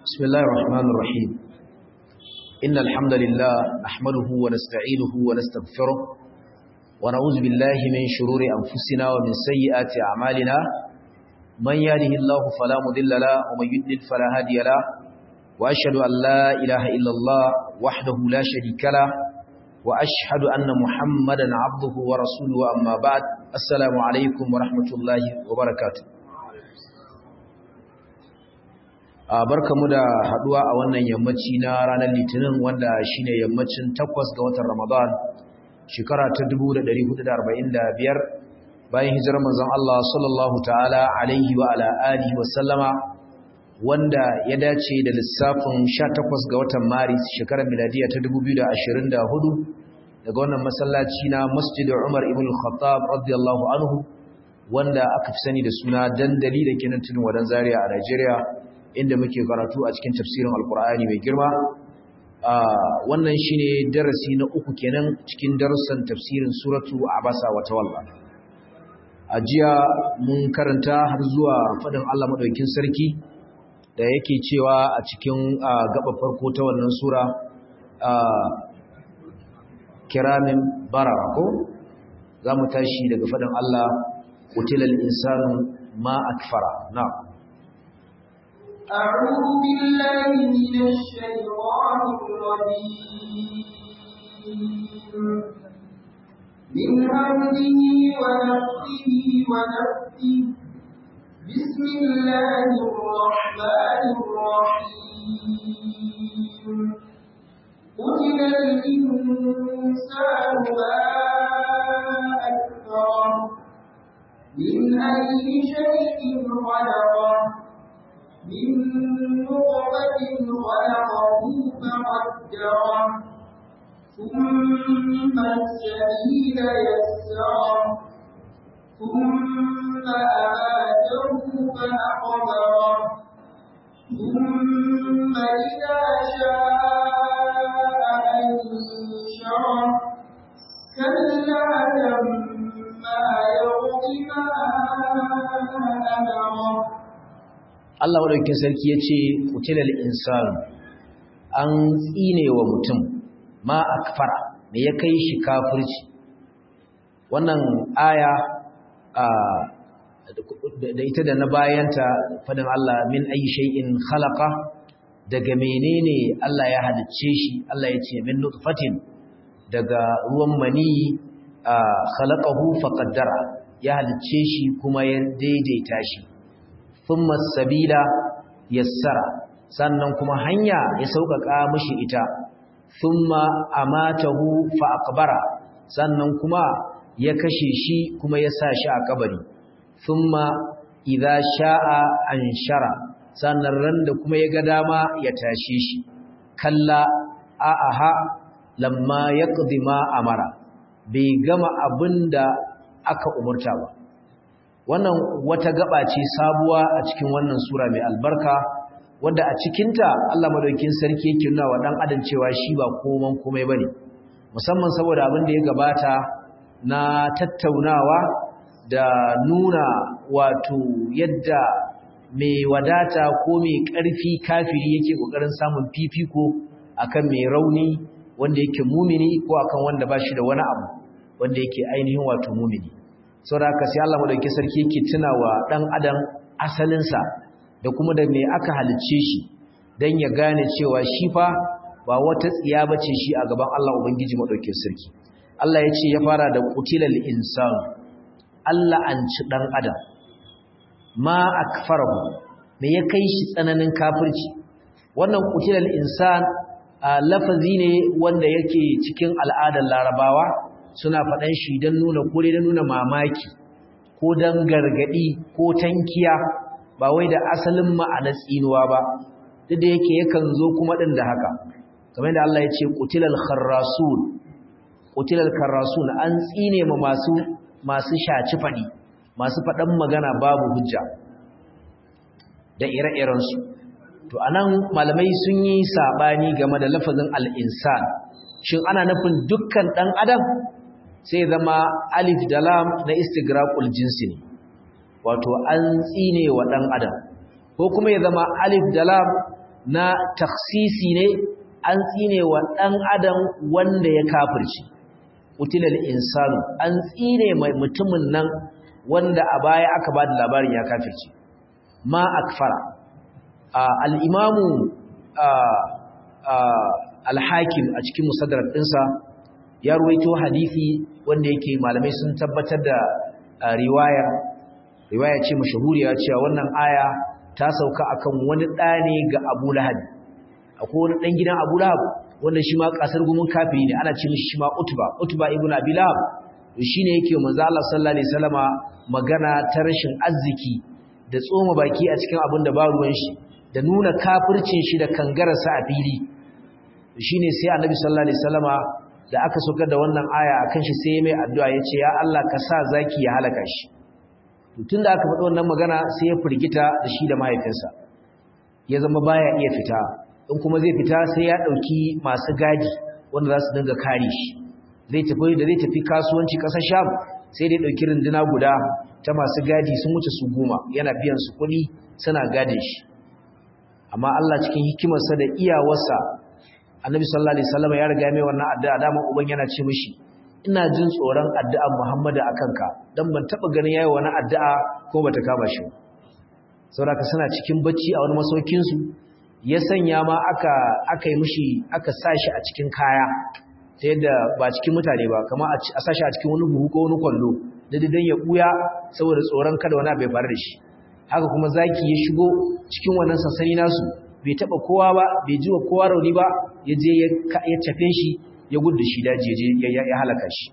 بسم الله الرحمن الرحيم إن الحمد لله نحمده ونستعينه ونستغفره ونعوذ بالله من شرور أنفسنا ومن سيئات أعمالنا من يهده الله فلا مضل له ومن يضلل فلا هادي له وأشهد أن لا إله إلا الله وحده لا شريك له وأشهد أن محمدا عبده ورسوله أما بعد السلام عليكم ورحمة الله وبركاته barkamu da haduwa a wannan yammaci na ranar litinin wanda shine yammacin takwas ga watan ramadan shekara ta 1445 bayan hijirar manzon Allah sallallahu ta'ala alaihi wa ala alihi wa sallama wanda ya dace da lissafin 18 ga watan maris shekarar miladiya ta 2024 daga wannan masallaci na masjid Umar ibn al-Khattab radiyallahu anhu wanda aka fi sani da suna dandali da kenan tudun wadan Zaria a Najeriya inda muke karatu a cikin tafsirin alkur'ani mai girma wannan shine darasi na uku kenan cikin darussan tafsirin suratu abasa wa tawalla a jiya mun karanta har zuwa fadin Allah madaukakin sarki da yake cewa a cikin gaba farko ta wannan sura kiramin barara ko za mu tashi daga fadin Allah qutilal insanu ma akfara na'am أعوذ بالله من الشيطان الرجيم من همزه ونفسه ونفسه بسم الله الرحمن الرحيم قتل الإنسان ما أكثره من أي شيء خلقه من نطفة خلقه فقدره ثم السبيل يسره ثم أماته فأقبره ثم إذا شاء أنشره كلا لما يقض ما أمره Allah madaukakin sarki ya ce kutilal insan an tsine wa mutum ma akfara me ya kai shi kafirci wannan aya da ita da na bayanta fadin Allah min ayi shay'in khalaqa daga menene Allah ya halicce shi Allah ya ce min nutfatin daga ruwan mani khalaqahu faqaddara ya halicce shi kuma ya daidaita shi thumma sabila yassara sannan kuma hanya ya sauƙaƙa mishi ita thumma amatahu fa aqbara sannan kuma ya kashe shi kuma ya sa shi a kabari thumma idza sha'a anshara sannan ran da kuma ya ga dama ya tashe shi kalla a'aha lamma yaqdi ma amara bai gama abinda aka umurta ba wannan wata gaba ce sabuwa a cikin wannan sura mai albarka wanda a cikinta Allah madaukakin sarki yake nuna wa dan adam cewa shi ba koman komai bane musamman saboda abin da ya gabata na tattaunawa da nuna wato yadda mai wadata ko mai ƙarfi kafiri yake kokarin samun fifiko akan mai rauni wanda yake mumini ko akan wanda ba shi da wani abu wanda yake ainihin wato mumini saboda haka sai Allah madaukakin sarki yake tunawa dan adam asalinsa da kuma da me aka halicce shi dan ya gane cewa shi fa ba wata tsiya bace shi a gaban Allah ubangiji madaukakin sarki Allah ya ce ya fara da qutilal insan Allah an ci dan adam ma akfarahu me ya kai shi tsananin kafirci wannan qutilal insan lafazi ne wanda yake cikin al'adar larabawa suna faɗan shi don nuna kore don nuna mamaki ko don gargaɗi ko tankiya ba wai da asalin ma'anar tsinuwa ba duk da yake yakan zo kuma ɗin da haka kamar da Allah ya ce ƙutilal kharrasun ƙutilal kharrasun an tsine ma masu masu shaci faɗi masu faɗan magana babu hujja da ire-irensu to anan malamai sun yi saɓani game da lafazin al'insan shin ana nufin dukkan ɗan adam sai zama alif da lam na istigraqul jinsi ne wato an tsine wa dan adam ko kuma ya zama alif da lam na taksisi ne an tsine wa ɗan adam wanda ya kafirci utilal insanu an tsine mai mutumin nan wanda a baya aka ba da labarin ya kafirci ma akfara al'imamu alhakim a cikin musaddarar ɗinsa ya ruwaito hadithi wanda yake malamai sun tabbatar da riwayar riwaya ce mashahuriya cewa wannan aya ta sauka akan wani ɗane ga abu lahab akwai wani ɗan gidan abu lahab wanda shi ma ƙasar gumin kafiri ne ana ce mishi shi ma utuba utuba ibn abi lahab shi ne yake manzo Allah sallallahu alaihi wasallama magana ta rashin arziki da tsoma baki a cikin abin da ba ruwan shi da nuna kafircin shi da kangararsa a fili shine sai annabi sallallahu alaihi wasallama da aka saukar da wannan aya akan shi sai mai addu'a yace ya Allah ka sa zaki ya halaka shi tunda aka faɗi wannan magana sai ya firgita da shi da mahaifinsa ya zama baya iya fita in kuma zai fita sai ya dauki masu gadi wanda za su dinga kare shi zai tafi da zai tafi kasuwanci ƙasar Sham sai dai dauki runduna guda ta masu gadi sun wuce su goma yana biyan su kuɗi suna gadin shi amma Allah cikin hikimarsa da iyawarsa Annabi sallallahu alaihi wasallam ya riga mai wannan addu'a dama uban yana ce mishi ina jin tsoron addu'ar Muhammadu akan ka dan ban taba ganin yayi wani addu'a ko bata kama shi saboda suna cikin bacci a wani masaukin su ya sanya ma aka aka yi mishi aka sashi a cikin kaya ta yadda ba cikin mutane ba kamar a sashi a cikin wani buhu ko wani kwallo da dan ya buya saboda tsoron kada wani bai faru da shi haka kuma zaki ya shigo cikin wannan sansani nasu bai taba kowa ba bai ji wa kowa rauni ba ya je ya tafe shi ya gudu shi daji ya je ya halaka shi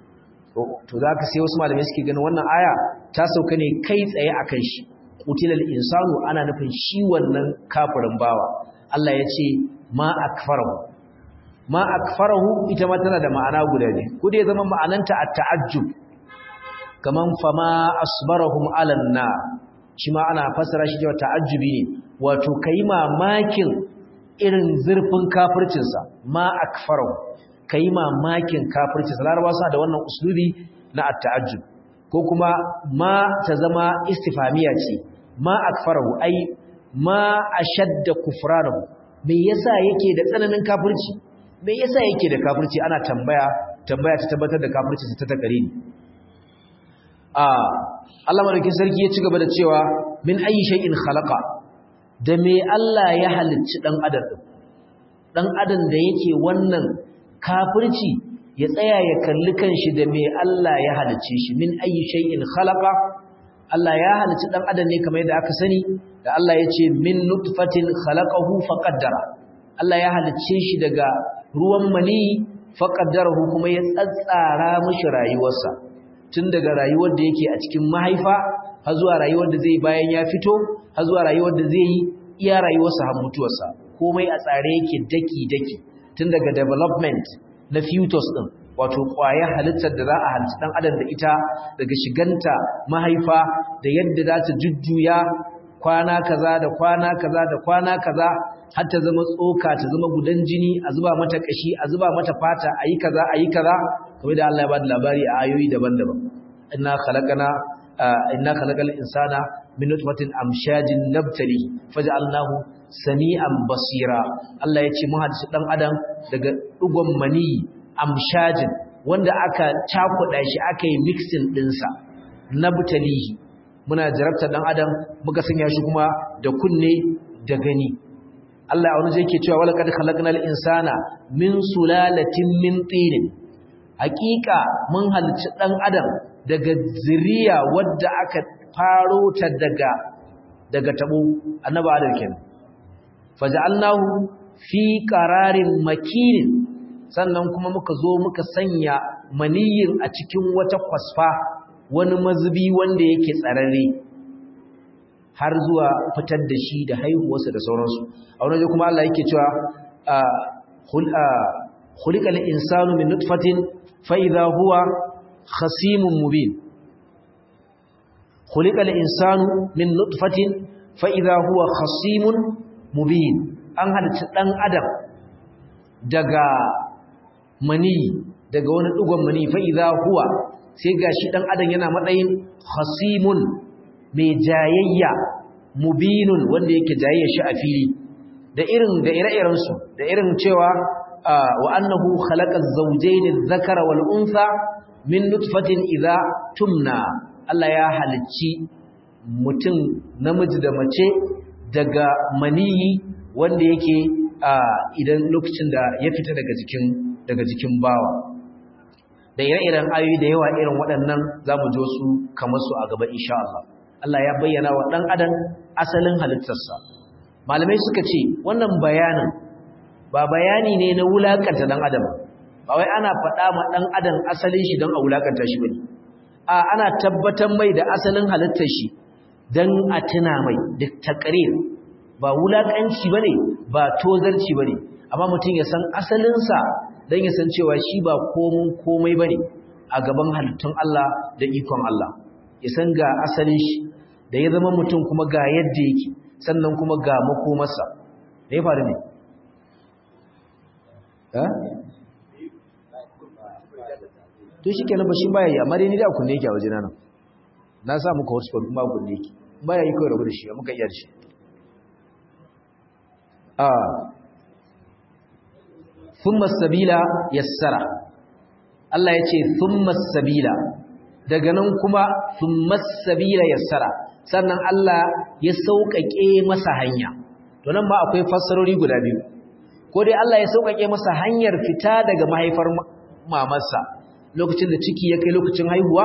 to za ka sai wasu malamai suke ganin wannan aya ta sauka ne kai tsaye a kan shi kutilal insanu ana nufin shi wannan kafirin bawa Allah ya ce ma akfarahu ma akfarahu ita ma tana da ma'ana guda ne ko da ya zama ma'ananta at-ta'ajjub kaman fama asbarahum alan nar shi ma ana fassara shi cewa ta'ajjubi ne wato kai mamakin irin zurfin kafircinsa ma akfarahu kai mamakin kafircinsa larabawa suna da wannan uslubi na at-ta'ajjub ko kuma ma ta zama istifamiya ce ma akfarahu ai ma ashadda kufranahu me yasa yake da tsananin kafirci me yasa yake da kafirci ana tambaya tambaya ta tabbatar da kafirci ta takare ni a Allah madaukakin sarki ya ci gaba da cewa min ayi shay'in khalaqa da me Allah ya halicci dan adam din dan adam da yake wannan kafirci ya tsaya ya kalli kanshi da me Allah ya halicce shi min ayi shay'in khalaqa Allah ya halicci dan adam ne kamar yadda aka sani da Allah ya ce min nutfatin khalaqahu faqaddara Allah ya halicce shi daga ruwan mani faqaddarahu kuma ya tsatsara mishi rayuwarsa tun daga rayuwar da yake a cikin mahaifa har zuwa rayuwar da zai bayan ya fito har zuwa rayuwar da zai yi iya rayuwarsa har mutuwarsa komai a tsare yake daki daki tun daga development na fetus din wato ƙwayar halittar da za a halitta dan adam da ita daga shiganta mahaifa da yadda za ta jujjuya kwana kaza da kwana kaza da kwana kaza har ta zama tsoka ta zama gudan jini a zuba mata kashi a zuba mata fata ayi kaza ayi kaza kamar da Allah ya bada labari a ayoyi daban-daban inna khalaqana inna khalaqal insana min nutfatin amshajin nabtali faj'alnahu sami'an basira Allah ya ce mu hadisi dan adam daga dugon mani amshajin wanda aka cakuɗa shi aka yi mixing ɗinsa nabtalihi muna jarabta dan adam muka sanya shi kuma da kunne da gani Allah a wani zai ke cewa wala kad khalaqnal insana min sulalatin min tin hakika mun halicci dan adam daga zuriya wadda aka faro ta daga daga tabo annabi adam kenan faj'alnahu fi qararin makin sannan kuma muka zo muka sanya maniyin a cikin wata kwasfa wani mazubi wanda yake tsararre har zuwa fitar da shi da haihuwarsa da sauransu a wani kuma Allah yake cewa khuliqal insanu min nutfatin fa idha huwa khasimun mubin khuliqal insanu min nutfatin fa idha huwa khasimun mubin an halitta dan adam daga mani daga wani dugon mani fa idha huwa sai gashi dan adam yana matsayin khasimun mai jayayya mubinun wanda yake jayayya shi a fili da irin da ire-iren su da irin cewa wa annahu khalaqa az-zawjayn adh-dhakara wal untha min nutfatin idha tumna Allah ya halicci mutum namiji da mace daga maniyi wanda yake idan lokacin da ya fita daga jikin daga jikin bawa da ire-iren ayoyi da yawa irin waɗannan za mu jo su kamar su a gaba insha Allah Allah ya bayyana wa ɗan adam asalin halittarsa malamai suka ce wannan bayanin ba bayani ne na wulakanta ɗan adam ba wai ana faɗa ma ɗan adam asalin shi don a wulakanta shi bane a ana tabbatar mai da asalin halittar shi don a tuna mai da takarir ba wulakanci bane ba tozarci bane amma mutum ya san asalinsa don ya san cewa shi ba komun komai bane a gaban halittun Allah da ikon Allah ya san ga asalin shi da ya zama mutum kuma ga yadda yake sannan kuma ga makomarsa da ya faru ne to shi kenan ba shi baya yi amma dai ni da kunne yake a waje nan na sa muka hotspot kuma kunne yake baya yi kawai rabu da shi muka iya da shi a thumma sabila yassara Allah ya ce thumma sabila daga nan kuma thumma sabila yassara sannan Allah ya sauƙaƙe masa hanya to nan ma akwai fassarori guda biyu ko dai Allah ya sauƙaƙe masa hanyar fita daga mahaifar mamarsa lokacin da ciki ya kai lokacin haihuwa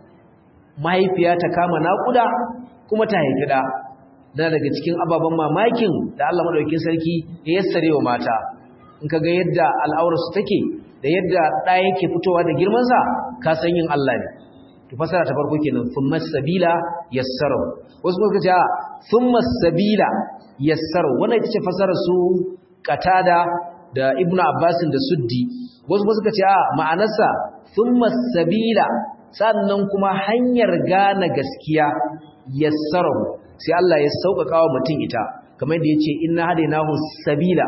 mahaifiya ta kama naƙuda kuma ta haifi da da daga cikin ababen mamakin da Allah madaukakin sarki ya yassare wa mata in kaga yadda al'aurarsu take da yadda ɗa yake fitowa da girmansa ka san yin Allah ne to fasara ta farko kenan thumma sabila yassaru wasu kuma kace thumma sabila yassaru wannan ita ce fasarar su qatada da ibnu abbas da suddi wasu kuma suka ce a ma'anarsa thumma sabila sannan kuma hanyar gane gaskiya yassaru sai Allah ya sauƙaƙa wa mutum ita kamar yadda yace inna hadainahu sabila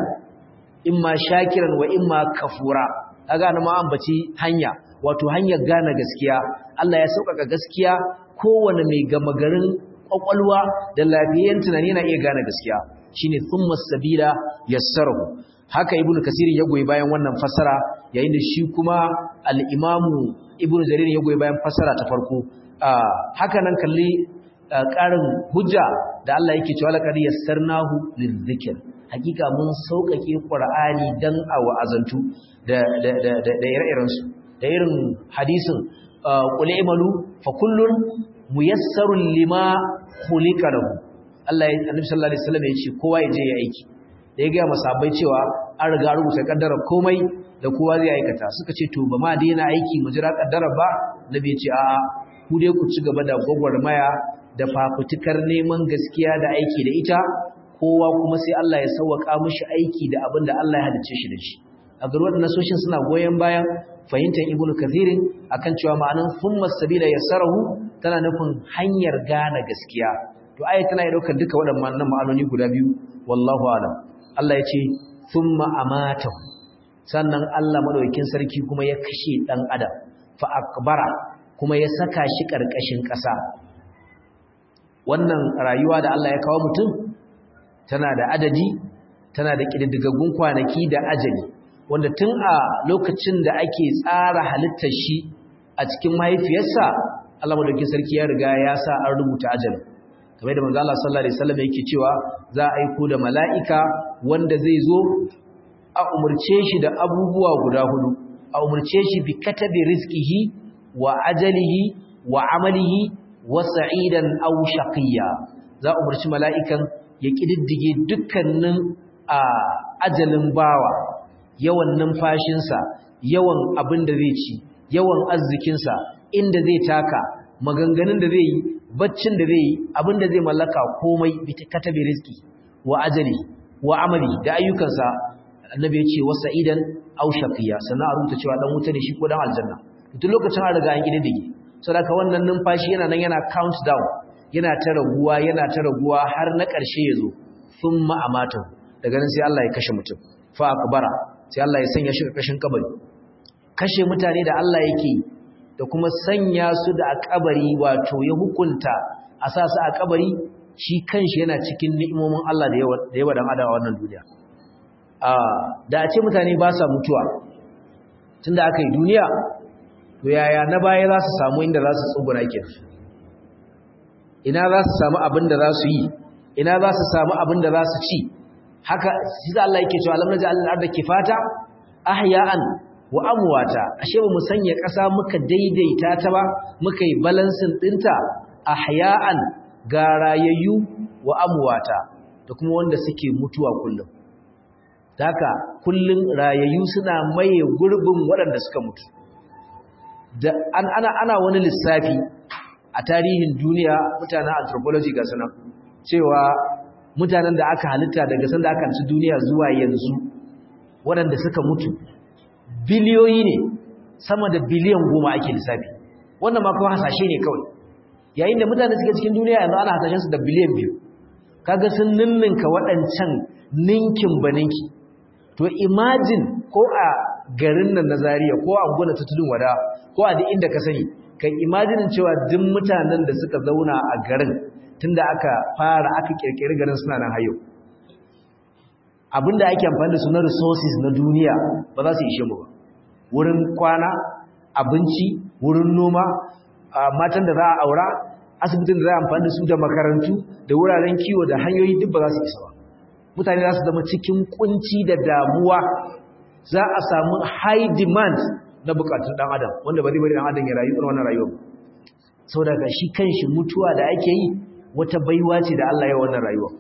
imma shakiran wa imma kafura kaga na ma ambaci hanya wato hanyar gane gaskiya Allah ya sauƙaƙa gaskiya kowane mai gama garin ƙwaƙwalwa da lafiyayyen tunani na iya gane gaskiya shine thumma sabila yassarahu haka ibnu kasir ya goyi bayan wannan fasara yayin da shi kuma al-imamu ibnu jarir ya goyi bayan fasara ta farko haka nan kalli ƙarin hujja da Allah yake cewa laqad yassarnahu lizikr hakika mun sauƙaƙe qur'ani dan a wa'azantu da da da da ire-irensu da irin hadisin qul imalu fa kullun muyassarun lima khuliqa lahu Allah ya annabi sallallahu alaihi wasallam ya ce kowa ya je ya aiki da ya ga masabai cewa an riga rubuta kaddara komai da kowa zai aikata suka ce to ba ma daina aiki mu jira kaddara ba nabi ya ce a'a ku dai ku ci gaba da gwagwarmaya da fafutukar neman gaskiya da aiki da ita kowa kuma sai Allah ya sauwaka mishi aiki da abin da Allah ya halice shi da shi a ga waɗannan nasoshin suna goyon bayan fahimtar ibnu kathirin akan cewa ma'anan thumma sabila yassarahu tana nufin hanyar gane gaskiya to ayat tana yi daukar duka waɗannan ma'anoni guda biyu wallahu alam Allah ya ce thumma amatahu sannan Allah madaukakin sarki kuma ya kashe dan adam fa akbara kuma ya saka shi karkashin ƙasa wannan rayuwa da Allah ya kawo mutum tana da adadi tana da kididdigaggun kwanaki da ajali wanda tun a lokacin da ake tsara halittar shi a cikin mahaifiyarsa Allah madaukakin sarki ya riga ya sa an rubuta ajali kamar da manzo Allah sallallahu alaihi wasallam yake cewa za a aiko da mala'ika wanda zai zo a umurce shi da abubuwa guda hudu a umurce shi bi katabi rizqihi wa ajalihi wa amalihi wa sa'idan aw shaqiyya za a umurci mala'ikan ya kididdige dukkanin a ajalin bawa yawan numfashinsa yawan abin da zai ci yawan arzikinsa inda zai taka maganganun da zai yi baccin da zai yi abin da zai mallaka komai bi katabi rizqi wa ajali wa amali da ayyukansa annabi ya ce wasa idan aw shaqiya sannan a rubuta cewa dan wuta ne shi ko dan aljanna duk lokacin an riga an kididdige saboda wannan numfashi yana nan yana count down yana ta raguwa yana ta raguwa har na ƙarshe ya zo thumma amatu daga nan sai Allah ya kashe mutum fa akbara sai Allah ya sanya shi ƙarƙashin kabari kashe mutane da Allah yake da kuma sanya su da a kabari wato ya hukunta a sa su a kabari shi kanshi yana cikin ni'imomin Allah da yawa dan adam a wannan duniya da a ce mutane ba sa mutuwa tunda aka yi duniya to yaya na baya za su samu inda za su tsuguna ke ina za su samu abin da za su yi ina za su samu abin da za su ci haka shi da Allah yake cewa alam naj'al al-ardha kifata ahya'an wa amwata ashe ba mu sanya ƙasa muka daidaita ta ba muka yi balansin dinta ahya'an ga rayayyu wa amwata da kuma wanda suke mutuwa kullum haka kullum rayayyu suna maye gurbin waɗanda suka mutu da an ana ana wani lissafi a tarihin duniya mutanen anthropology ga sanan cewa mutanen da aka halitta daga sanda aka ci duniya zuwa yanzu waɗanda suka mutu biliyoyi ne sama da biliyan goma ake lissafi wannan ma kuma hasashe ne kawai yayin da mutane suke cikin duniya yanzu ana hasashen su da biliyan biyu kaga sun ninninka waɗancan ninkin baninki to imagine ko a garin nan na Zaria ko a gona ta tudun wada ko a duk inda ka sani kai imagine cewa duk mutanen da suka zauna a garin tunda aka fara aka kirkiri garin suna nan hayo abinda ake amfani da su na resources na duniya ba za su ishe mu ba wurin kwana abinci wurin noma matan da za a aura asibitin da za a amfani da su da makarantu da wuraren kiwo da hanyoyi duk ba za su isa ba mutane za su zama cikin kunci da damuwa za a samu high demand na bukatun dan adam wanda ba zai bari dan adam ya rayu irin wannan rayuwa sau daga shi kanshi mutuwa da ake yi wata baiwa ce da Allah ya wannan rayuwa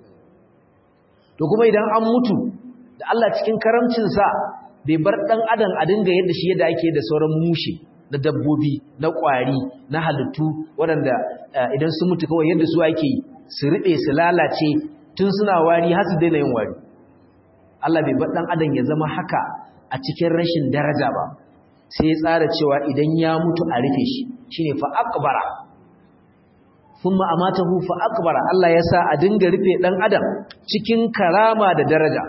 to kuma idan an mutu da Allah cikin karamcinsa bai bar dan adam a dinga yadda shi yadda ake da sauran mushe na dabbobi na kwari na halittu waɗanda idan sun mutu kawai yadda su ake su riɓe su lalace tun suna wari har su daina yin wari Allah bai bar dan adam ya zama haka a cikin rashin daraja ba sai ya tsara cewa idan ya mutu a rufe shi shine fa akbara thumma amatahu fa akbara Allah ya sa a dinga rufe dan adam cikin karama da daraja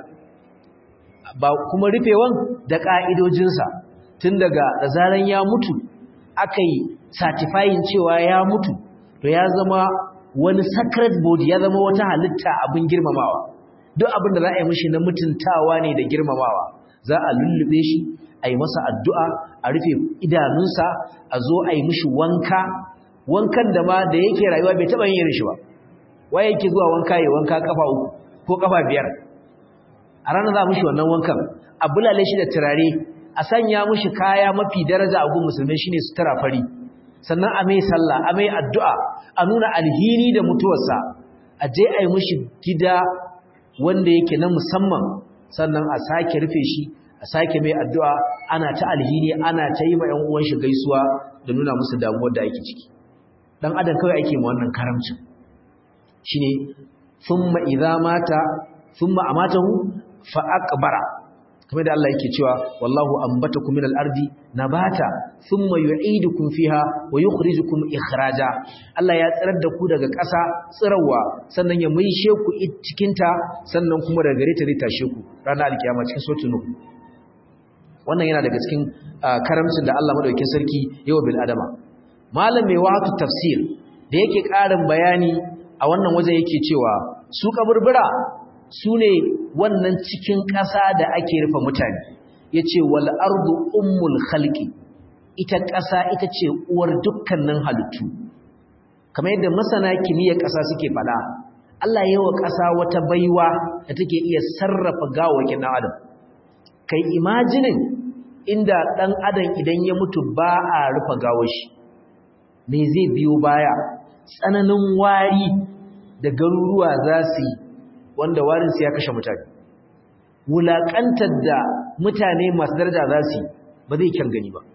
ba kuma rufewan da ka'idojinsa tun daga da zaran ya mutu akai certifying cewa ya mutu to ya zama wani sacred body ya zama wata halitta abin girmamawa duk abin da za a yi mishi na mutuntawa ne da girmamawa za a lullube shi a yi masa addu'a a rufe idanunsa a zo a yi mishi wanka wankan da ma da yake rayuwa bai taɓa yin shi ba waye yake zuwa wanka ya wanka kafa uku ko kafa biyar a ranar za a mishi wannan wankan a bulale shi da turare a sanya mishi kaya mafi daraja a gun musulmai shine sutura fari sannan a mai sallah a mai addu'a a nuna alhini da mutuwarsa a je a yi mishi gida wanda yake na musamman sannan a sake rufe shi a sake mai addu'a ana ta alhini ana ta yi ma ‘yan uwan shi gaisuwa da nuna musu damuwar da ake ciki dan adam kawai ake ma wannan karamcin shine thumma idza mata thumma amatahu fa aqbara kamar da Allah yake cewa wallahu ambatakum minal ardi nabata thumma yu'idukum fiha wa yukhrijukum ikhraja Allah ya tsirar da ku daga ƙasa tsirawa sannan ya maishe ku cikin ta sannan kuma daga gare ta zai tashe ku ranar alkiyama cikin suratul nuh wannan yana daga cikin karamcin da Allah madaukakin sarki yawa bil adama malam mai wahatu tafsir da yake ƙarin bayani a wannan wajen yake cewa su kaburbura su ne wannan cikin ƙasa da ake rufe mutane ya ce wal ardu ummul khalqi ita ƙasa ita ce uwar dukkanin halittu kamar yadda masana kimiyyar ƙasa suke faɗa Allah ya wa ƙasa wata baiwa da take iya sarrafa gawakin ɗan adam kai imajinin inda ɗan adam idan ya mutu ba a rufe gawashi me zai biyo baya tsananin wari da garuruwa za su yi wanda warinsu ya kashe mutane wulaƙantar da mutane masu daraja za su yi ba zai kyan gani ba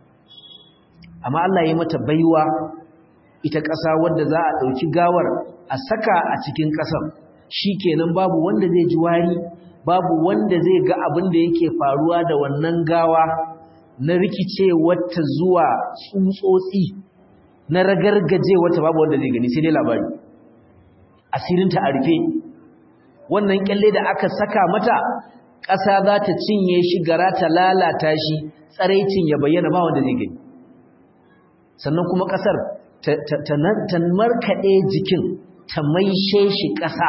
amma Allah ya mata baiwa ita ƙasa wadda za a ɗauki gawar a saka a cikin ƙasar shi kenan babu wanda zai ji wari babu wanda zai ga abin da yake faruwa da wannan gawa na rikice wata zuwa tsutsotsi na ragargaje wata babu wanda zai gani sai dai labari asirinta a rufe wannan kyalle da aka saka mata ƙasa za ta cinye shi gara ta lalata shi tsaraicin ya bayyana ba wanda zai gani sannan kuma ƙasar ta markaɗe jikin ta maishe shi ƙasa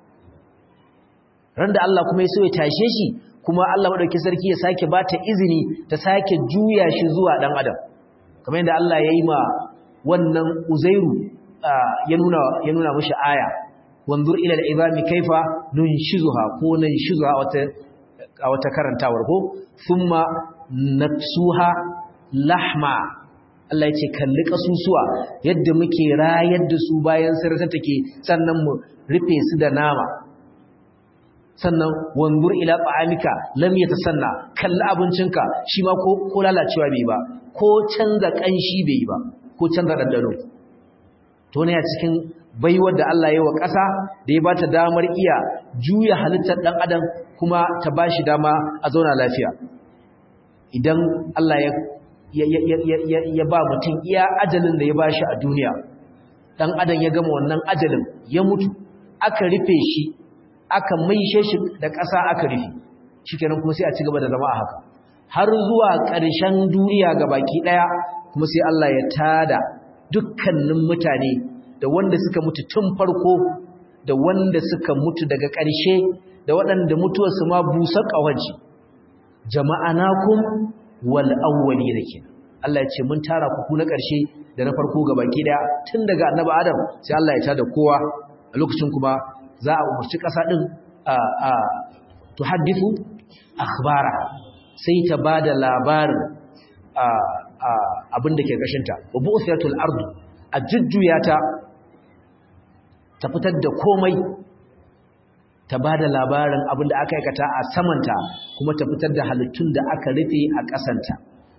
ran da Allah kuma ya so ya tashe shi kuma Allah madauki sarki ya sake ba ta izini ta sake juya shi zuwa dan adam kamar yadda Allah ya yi ma wannan uzairu ya nuna ya nuna mishi aya wanzur ila al-izami kaifa nunshizuha ko nunshizuha wata a wata karantawar ko thumma naksuha lahma Allah ya ce kalli kasusuwa yadda muke rayar da su bayan sarata take sannan mu rufe su da nama sannan wanzur ila ta'amika lam yatasanna kalli abincinka shi ma ko ko lalacewa bai ba ko canza kanshi bai ba ko canza dandano to ne a cikin baiwar da Allah ya wa ƙasa da ya bata damar iya juya halittar dan adam kuma ta bashi dama a zauna lafiya idan Allah ya ya ba mutum iya ajalin da ya bashi a duniya dan adam ya gama wannan ajalin ya mutu aka rufe shi aka maishe shi da ƙasa aka rufe shikenan kuma sai a ci gaba da zama a haka har zuwa ƙarshen duniya ga baki ɗaya kuma sai Allah ya tada dukkanin mutane da wanda suka mutu tun farko da wanda suka mutu daga ƙarshe da waɗanda mutuwarsu ma busa ƙawaji jama'anakum wal awwali dake Allah ya ce mun tara ku na ƙarshe da na farko ga baki ɗaya tun daga annabi Adam sai Allah ya tada kowa a lokacin kuma za a umarci ƙasa ɗin a tuhaddifu akhbara sai ta ba da labarin abin da ke ƙashinta wa bu'uthiratul ardu a jujjuya ta ta fitar da komai ta ba da labarin abin da aka aikata a samanta kuma ta fitar da halittun da aka rufe a ƙasanta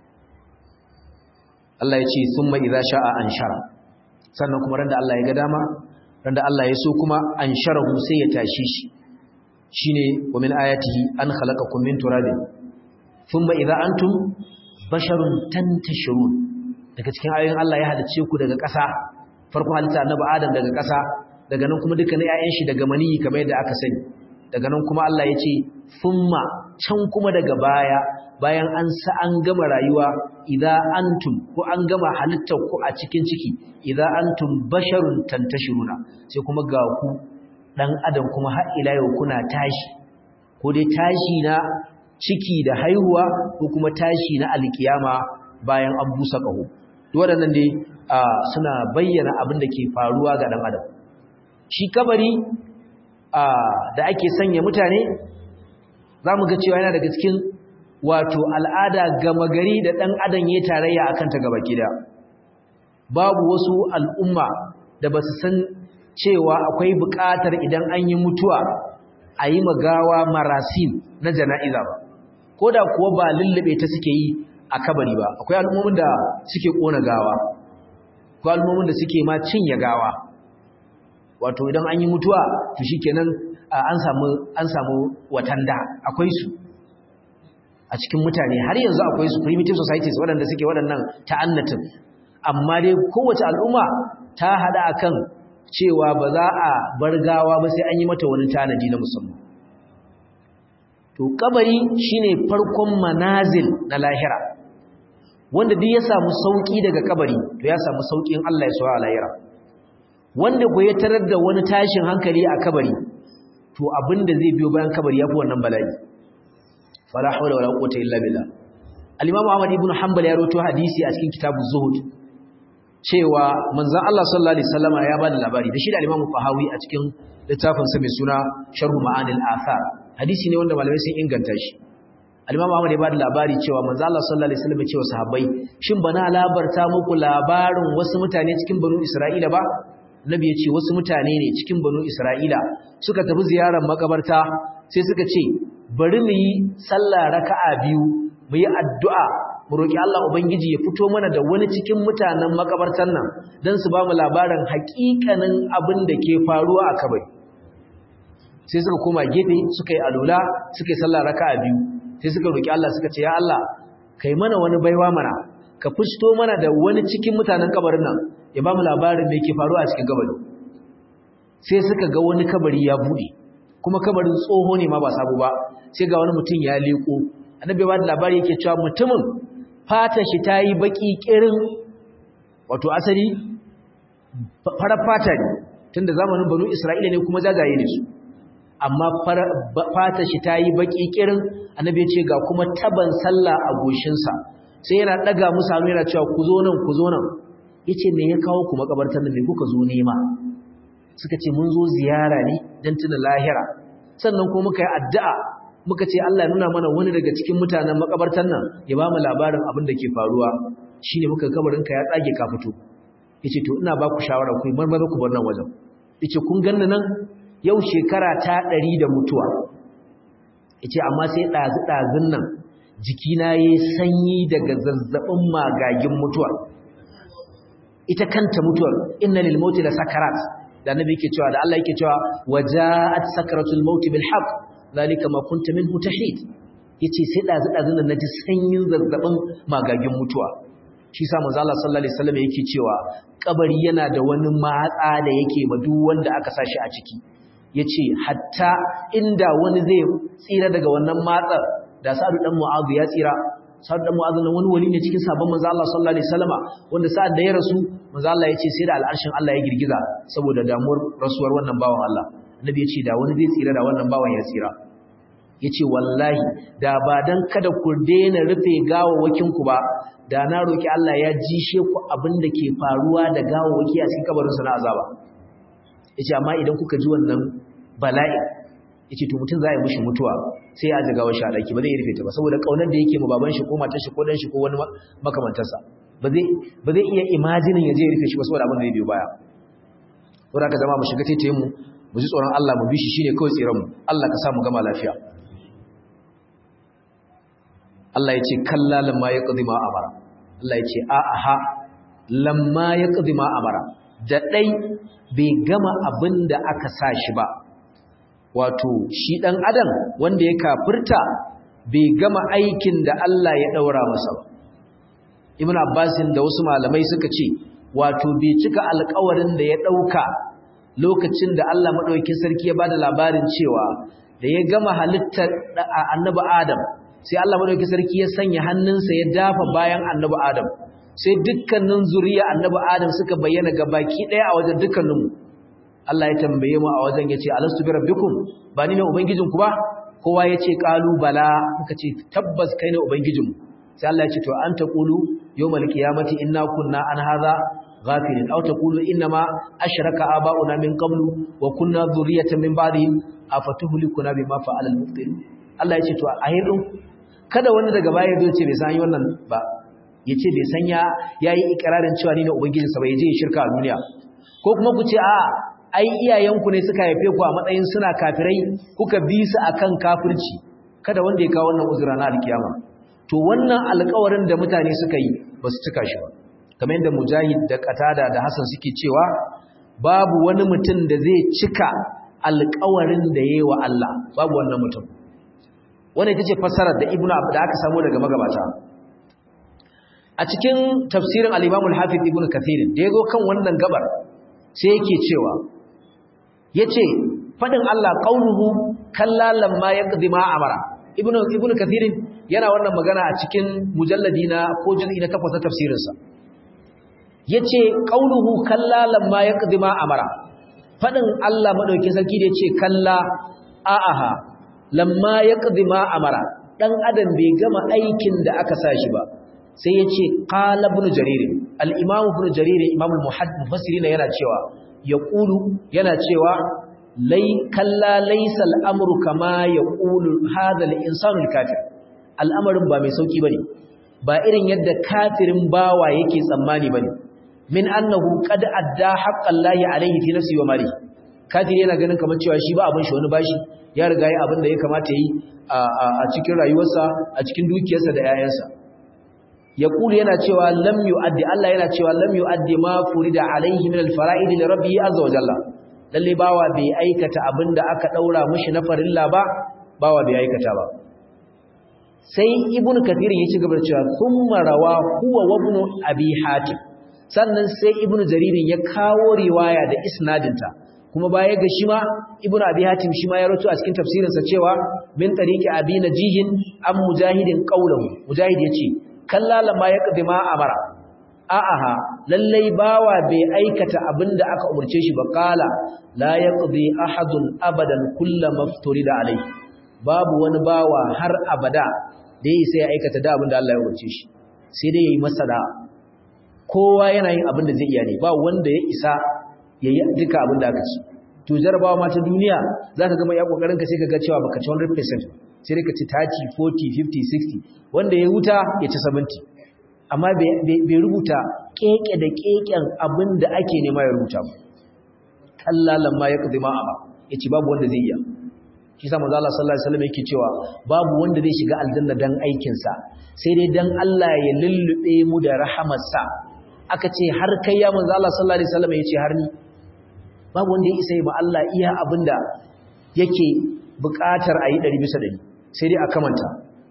Allah ya ce sun mai idza sha'a an shara sannan kuma randa Allah ya ga dama randa Allah ya so kuma an sharahu sai ya tashi shi shine wa min ayatihi an khalaqakum min turabin thumma idza antum basharun tantashirun daga cikin ayoyin Allah ya halice ku daga ƙasa farko halitta annabi Adam daga ƙasa daga nan kuma dukkanin ƴaƴan shi daga maniyi kamar yadda aka sani daga nan kuma Allah ya ce thumma can kuma daga baya bayan an sa an gama rayuwa idza antum ko an gama halittar ku a cikin ciki idza antum basharun tantashiruna sai kuma ga ku dan adam kuma har ila yau kuna tashi ko dai tashi na ciki da haihuwa ko kuma tashi na alkiyama bayan an busa kaho waɗannan dai suna bayyana abin da ke faruwa ga dan adam shi kabari da ake sanya mutane zamu ga cewa yana daga cikin wato al'ada gama gari da ɗan adam ya tarayya a kanta gaba gida babu wasu al'umma da ba su san cewa akwai buƙatar idan an yi mutuwa a yi magawa marasim na jana'iza ba ko da kuwa ba lullube ta suke yi a kabari ba akwai al'ummomin da suke ƙona gawa ko al'ummomin da suke ma cinye gawa wato idan an yi mutuwa to shi kenan an samu watanda akwai su a cikin mutane har yanzu akwai su primitive societies waɗanda suke waɗannan ta'annatin amma dai kowace al'umma ta hada akan cewa ba za a bar gawa ba sai an yi mata wani tanadi na musamman to kabari shine farkon manazil na lahira wanda duk ya samu sauki daga kabari to ya samu saukin Allah ya suwa a lahira wanda ko ya tarar da wani tashin hankali a kabari to abinda zai biyo bayan kabari yafi wannan bala'i fala hawla wala quwwata illa billah al-imam Ahmad ibn Hanbal ya rawaito hadisi a cikin kitabu Zuhud cewa manzon Allah sallallahu alaihi wasallama ya bada labari da shi da al-imam Fahawi a cikin littafin sa mai suna Sharh Ma'anil Athar hadisi ne wanda malamai sun inganta shi al-imam Ahmad ya bada labari cewa manzon Allah sallallahu alaihi wasallam ya ce wa sahabbai shin bana labarta muku labarin wasu mutane cikin banu Isra'ila ba Nabi ya ce wasu mutane ne cikin banu Isra'ila suka tafi ziyarar makabarta sai suka ce bari mu yi sallah raka'a biyu mu yi addu'a mu roki Allah ubangiji ya fito mana da wani cikin mutanen makabartan nan dan su ba mu labarin haƙiƙanin abin da ke faruwa a kabari sai suka koma gefe suka yi alula suka yi sallah raka'a biyu sai suka roki Allah suka ce ya Allah kai mana wani baiwa mana ka fito mana da wani cikin mutanen kabarin nan ya ba mu labarin da yake faruwa a cikin kabari sai suka ga wani kabari ya bude kuma kabarin tsoho ne ma ba sabo ba sai ga wani mutum ya leko annabi ba da labari yake cewa mutumin fata shi ta yi baki kirin wato asali farar fata ne tunda zamanin banu isra'ila ne kuma jajaye ne su amma fata shi ta yi baki kirin annabi ya ce ga kuma taban sallah a goshinsa sai yana daga musu hannu yana cewa ku zo nan ku zo nan yace me ya kawo ku makabartar nan me kuka zo nema suka ce mun zo ziyara ne dan tuna lahira sannan kuma muka yi addu'a muka ce Allah ya nuna mana wani daga cikin mutanen makabartar nan ya ba mu labarin abin da ke faruwa shine muka kabarin ka ya tsage ka fito yace to ina ba ku shawara ku marmaza ku bar nan wajen yace kun ganna nan yau shekara ta ɗari da mutuwa yace amma sai ɗazu ɗazun nan jikina yayi sanyi daga zazzabin magagin mutuwa ita kanta mutuwar inna lil mauti la sakarat da annabi yake cewa da Allah yake cewa wajaat sakaratul maut bil haqq zalika ma kunta minhu tahid yace sai ɗazu ɗazun nan naji sanyin zazzabin magagin mutuwa shi sa manzo Allah sallallahu alaihi wasallam yake cewa kabari yana da wani matsa da yake ma duk wanda aka sashi a ciki yace hatta inda wani zai tsira daga wannan matsar da Sa'ad dan Mu'adh ya tsira Sa'ad dan Mu'adh nan wani wali ne cikin sabon manzo Allah sallallahu alaihi wasallama wanda sa'ad da ya rasu manzo Allah yace sai da al'arshin Allah ya girgiza saboda damuwar rasuwar wannan bawan Allah annabi yace da wani zai tsira da wannan bawan ya tsira yace wallahi da ba dan kada ku daina rufe gawawwakin ku ba da na roki Allah ya jishe ku abin da ke faruwa da gawawwaki a cikin kabarin su na azaba yace amma idan kuka ji wannan bala'i yace to mutum za ya mishi mutuwa sai ya ji gawar shi a daki ba zai rufe ta ba saboda kaunar da yake ma baban shi ko matar shi ko dan shi ko wani makamantarsa ba zai ba zai iya imajinin ya je ya rufe shi ba saboda abin da zai biyo baya saboda haka zama mu shiga taitayin mu mu ji tsoron Allah mu bi shi shine kawai tsiran mu Allah ka sa mu gama lafiya Allah ya ce kalla lamma ya ƙazi ma amara Allah ya ce a'aha lamma ya ƙazi ma amara da ɗai bai gama abin da aka sa shi ba wato shi ɗan adam wanda ya kafirta bai gama aikin da Allah ya ɗaura masa ba ibn abbasin da wasu malamai suka ce wato bai cika alkawarin da ya ɗauka lokacin da Allah maɗaukin sarki ya ba da labarin cewa da ya gama halittar annabi adam sai Allah madauki sarki ya sanya hannunsa ya dafa bayan annabi Adam sai dukkanin zuriya annabi Adam suka bayyana ga baki daya a wajen dukkaninmu Allah ya tambaye mu a wajen yace alastu bi rabbikum ba ni ne ubangijinku ba kowa yace qalu bala muka ce tabbas kai ne ubangijinmu sai Allah ya ce to an taqulu yawmal qiyamati inna kunna an hadha ghafilin aw taqulu inna ma ashraka aba'una min qablu wa kunna dhurriyatan min ba'dihim afatuhlikuna bima fa'ala al-mubtilun Allah ya ce to a hirin kada wani daga baya zai ce bai san yi wannan ba ya ce bai san ya yayi ikirarin cewa ni ne ubangijinsa ba ya je ya shirka a duniya ko kuma ku ce a ai iyayenku ne suka haife ku a matsayin suna kafirai kuka bi su akan kafirci kada wanda ya kawo wannan uzura na alkiyama to wannan alƙawarin da mutane suka yi ba su cika shi ba kamar yadda mujahid da qatada da hasan suke cewa babu wani mutum da zai cika alƙawarin da yayi wa Allah babu wannan mutum wannan ita ce fassarar da ibnu da aka samu daga magabata a cikin tafsirin al-imam al-hafiz ibnu kathir da yago kan wannan gabar sai yake cewa yace fadin Allah qauluhu kalla lamma yaqdi ma amara ibnu ibnu kathir yana wannan magana a cikin mujalladi na ko juz'i na takwas na tafsirin sa yace qauluhu kalla lamma yaqdi ma amara fadin Allah madaukakin sarki da yace kalla a'aha lamma yaqdi ma amara dan adam bai gama aikin da aka sa shi ba sai yace qala ibn jarir al-imam ibn jarir imam al-muhaddith mufassirin yana cewa yaqulu yana cewa lai kalla laysa al-amru kama yaqulu hadha al-insanu al-kafir al'amarin ba mai sauki bane ba irin yadda kafirin bawa yake tsammani bane min annahu qad adda haqqallahi alayhi fi nafsi wa mali kafiri yana ganin kamar cewa shi ba abin shi wani bashi ya riga yi abin da ya kamata yi a cikin rayuwarsa a cikin dukiyarsa da 'ya'yansa ya kulu yana cewa lam yu'addi Allah yana cewa lam yu'addi ma furida alaihi min al-fara'id li rabbihi azza wa jalla lalle bawa bai aikata abin da aka daura mishi na farilla ba bawa bai aikata ba sai ibn kathir ya ci gaba da cewa thumma rawa huwa wa ibn abi hatim sannan sai ibn jaririn ya kawo riwaya da isnadinta kuma baya ga shi ma ibnu abi hatim shi ma ya rawaito a cikin tafsirin sa cewa min tariqi abi najihin am mujahidin qawluhu mujahid yace kalla lamma yaqdi ma amara a'aha lallai bawa bai aikata abinda aka umurce shi ba qala la yaqdi ahadun abadan kullama da alai babu wani bawa har abada da yayi sai ya aikata da abinda Allah ya umurce shi sai dai yayi masa da kowa yana yin abinda zai iya ne ba wanda ya isa yayi duka abinda aka ci to jarabawa ma ta duniya zaka ga mai ya kokarin ka sai ka ga cewa baka ci 100% sai ka ci 30 40 50 60 wanda ya huta ya ci 70 amma bai rubuta keke da keken abin da ake nema ya rubuta ba kallalan ma ya kudi ma ba ya ce babu wanda zai iya shi sa manzo Allah sallallahu alaihi wasallam yake cewa babu wanda zai shiga aljanna dan aikin sa sai dai dan Allah ya lullube mu da rahamarsa aka ce har kai ya manzo Allah sallallahu alaihi wasallam yace har ni babu wanda ya isa ba Allah iya abinda yake buƙatar a yi 100 bisa 100 sai dai a kamanta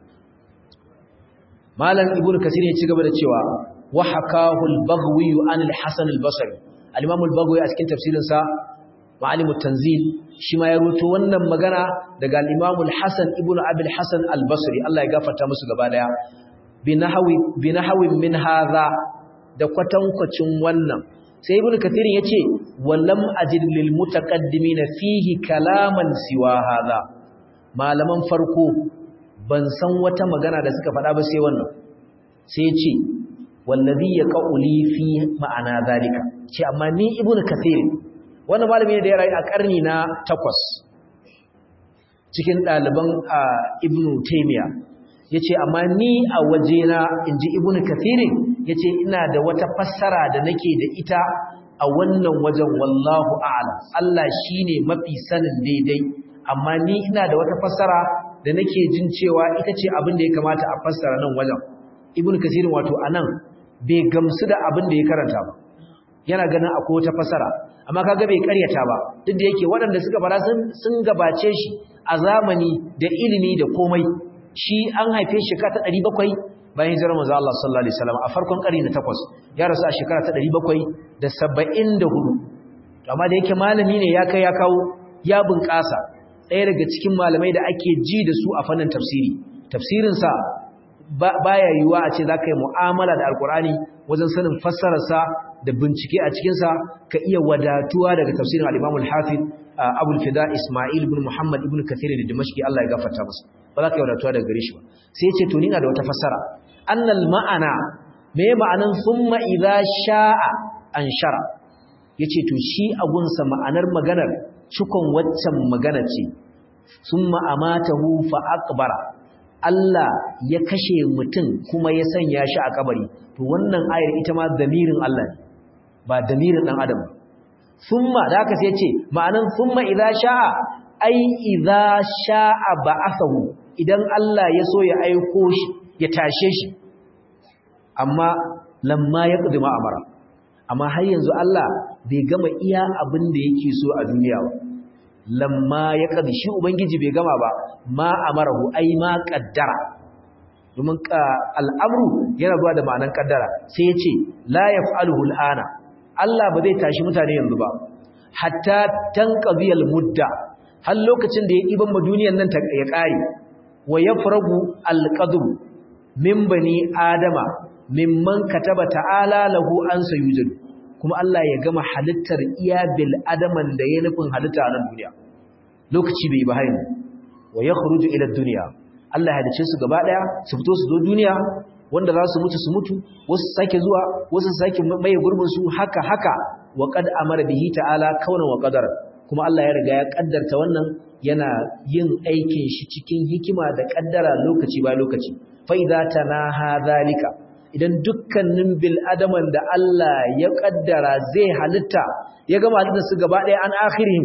malam ibn kasir ya ci gaba da cewa wa hakahu al-baghwi an al-hasan al-basri al-imam al-baghwi a cikin tafsirin sa ma'alim at-tanzil shi ma ya ruto wannan magana daga al-imam al-hasan ibn abi al-hasan al-basri Allah ya gafarta musu gaba daya binahawi binahawin min hadha da kwatankwacin wannan sai ibn kasir yace wallam ajid lil mutaqaddimin fihi kalaman siwa hadha malaman farko ban san wata magana da suka faɗa ba sai wannan sai ya ce wallazi ya qauli fi ma'ana zalika ce amma ni ibnu kathir wannan malami ne da ya rayu a karni na 8 cikin ɗaliban ibnu taymiya yace amma ni a wajena inji ibnu kathir yace ina da wata fassara da nake da ita a wannan wajen wallahu a'lam Allah shine mafi sanin daidai amma ni ina da wata fassara da nake jin cewa ita ce abin da ya kamata a fassara nan wajen ibn kasirin wato anan bai gamsu da abin da ya karanta ba yana ganin akwai wata fassara amma kaga bai karyata ba duk da yake waɗanda suka fara sun sun gabace shi a zamani da ilimi da komai shi an haife shi ka ta 700 bayan hijirar manzo Allah sallallahu alaihi wasallam a farkon ƙarni na 8 ya rasu a shekara ta 774 amma da yake malami ne ya kai ya kawo ya bunƙasa ɗaya daga cikin malamai da ake ji da su a fannin tafsiri tafsirinsa baya yiwuwa a ce za ka yi mu'amala da alkur'ani wajen sanin fassararsa da bincike a cikinsa ka iya wadatuwa daga tafsirin al'imamul hafiz abul fida ismail ibn muhammad ibn kathir da dimashki allah ya gafarta masa ba za ka yi wadatuwa daga gare shi ba sai ce to ni na da wata fassara annal ma'ana me ma'anan summa idza sha'a an shara yace to shi agunsa ma'anar maganar cikon waccan magana ce sun ma'amatahu fa'aqbara Allah ya kashe mutum kuma ya sanya shi a kabari to wannan ayar ita ma damirin Allah ne ba damirin dan adam summa da haka sai ce ma'anan summa idza sha'a ai idza sha'a ba'athahu idan Allah ya so ya aiko shi ya tashe shi amma lamma yaqdi ma amara amma har yanzu Allah bai gama iya abin da yake so a duniya ba lamma ya kadi shi ubangiji bai gama ba ma amarahu ai ma qaddara domin al'amru yana zuwa da ma'anan kaddara sai ya ce la yaf'aluhu al'ana Allah ba zai tashi mutane yanzu ba hatta tanqadiyal mudda har lokacin da ya iban ma duniyar nan ta ya kare wa yafragu alqadr min bani adama mimman kataba ta'ala lahu an sayujadu kuma Allah ya gama halittar iya bil adaman da ya nufin halitta a nan duniya lokaci bai ba hayin wa yakhruju ila dunya Allah ya dace su gaba daya su fito su zo duniya wanda za su mutu su mutu wasu sake zuwa wasu sake maye gurbin su haka haka wa qad amara bihi ta'ala kauna wa qadar kuma Allah ya riga ya kaddarta wannan yana yin aikin shi cikin hikima da kaddara lokaci ba lokaci fa idza tanaha zalika idan dukkanin bil adaman da Allah ya kaddara zai halitta ya gama halitta su gaba ɗaya an akhirihim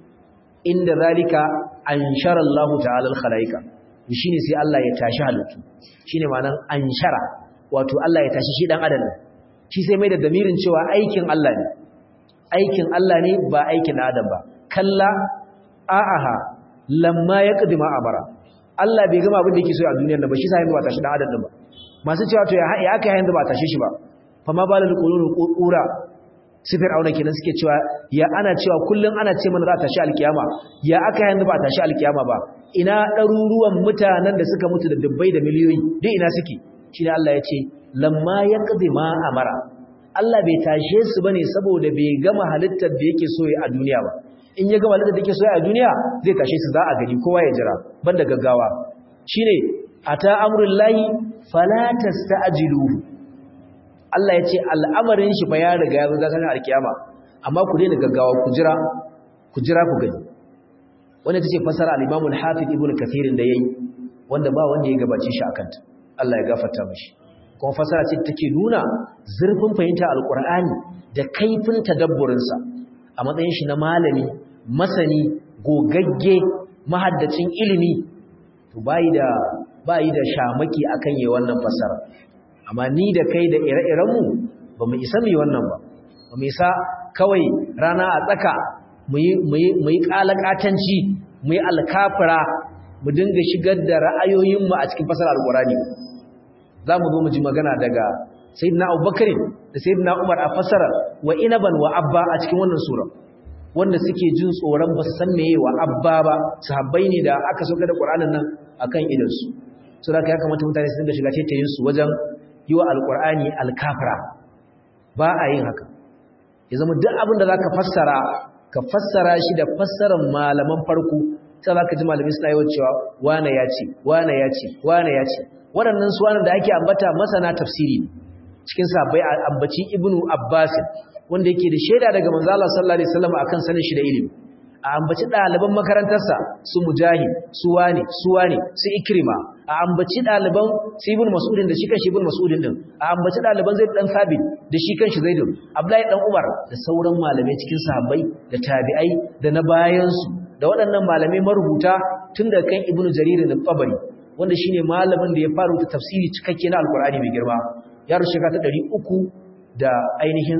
inda zalika anshara Allah ta'ala al-khalaika shine sai Allah ya tashi halittu shine ma'anar anshara wato Allah ya tashi shi dan adam shi sai mai da damirin cewa aikin Allah ne aikin Allah ne ba aikin adam ba kalla a'aha lamma yaqdi ma amara Allah bai gama abin da yake so a duniyar nan ba shi sai ba tashi dan adam din ba masu cewa to ya aka yayin da ba tashe shi ba fa ma balal qulul qura sifir auna kenan suke cewa ya ana cewa kullun ana ce mana za ta tashi alkiyama ya aka yayin da ba tashi alkiyama ba ina ɗaruruwan mutanen da suka mutu da dubbai da miliyoyi duk ina suke shine Allah ya ce lamma yaqdi ma amara Allah bai tashe su bane saboda bai gama halittar da yake so a duniya ba in ya gama halittar da yake so a duniya zai tashe su za a gani kowa ya jira banda gaggawa shine ata amrullahi fala tasta'jiluhu Allah ya ce al'amarin shi fa ya riga ya zo zakarin alkiyama amma ku daina gaggawa ku jira ku jira ku gani wanda tace fasara al-Imam al-Hafiz Ibn Kathir da yayi wanda ba wanda ya gabace shi akan ta Allah ya gafarta mishi kuma fasara ce take nuna zurfin fahimta alqur'ani da kaifin tadabburin sa a matsayin shi na malami masani gogagge mahaddacin ilimi to bai da bai da shamaki akan yayin wannan fasara amma ni da kai da ire-irenmu ba mu isa mu yi wannan ba ba mu isa kawai rana a tsaka mu yi ƙalaƙatanci mu yi alkafira mu dinga shigar da ra'ayoyinmu a cikin fasar alƙurani za mu zo mu ji magana daga sayyidina abubakar da sayyidina umar a fasara wa inaban wa abba a cikin wannan sura wanda suke jin tsoron ba su san meye wa abba ba sahabbai ne da aka sauka da ƙur'anin nan akan idansu su da ya kamata mutane su dinga shiga taitayin su wajen yi wa alƙur'ani alkafira ba a yin haka ya zama duk abin da za ka fassara ka fassara shi da fassarar malaman farko ta za ka ji malami suna yawan cewa wane ya ce wane ya ce wane ya ce waɗannan su da ake ambata masana tafsiri cikin sabai a ambaci ibnu abbas wanda yake da shaida daga manzo Allah sallallahu alaihi wasallam akan sanin shi da ilimi a ambaci ɗaliban makarantarsa su mujahid su wane su wane su ikrima a ambaci ɗaliban su ibn mas'udin da shi kan shi ibn mas'udin din a ambaci ɗaliban zaid dan sabit da shi kan shi zaidun abdullahi dan umar da sauran malamai cikin sahabbai da tabi'ai da na bayansu da waɗannan malamai marubuta tun da kan ibnu jarir da tabari wanda shine malamin da ya fara rubuta tafsiri cikakke na alqur'ani mai girma ya rushe ta 300 da ainihin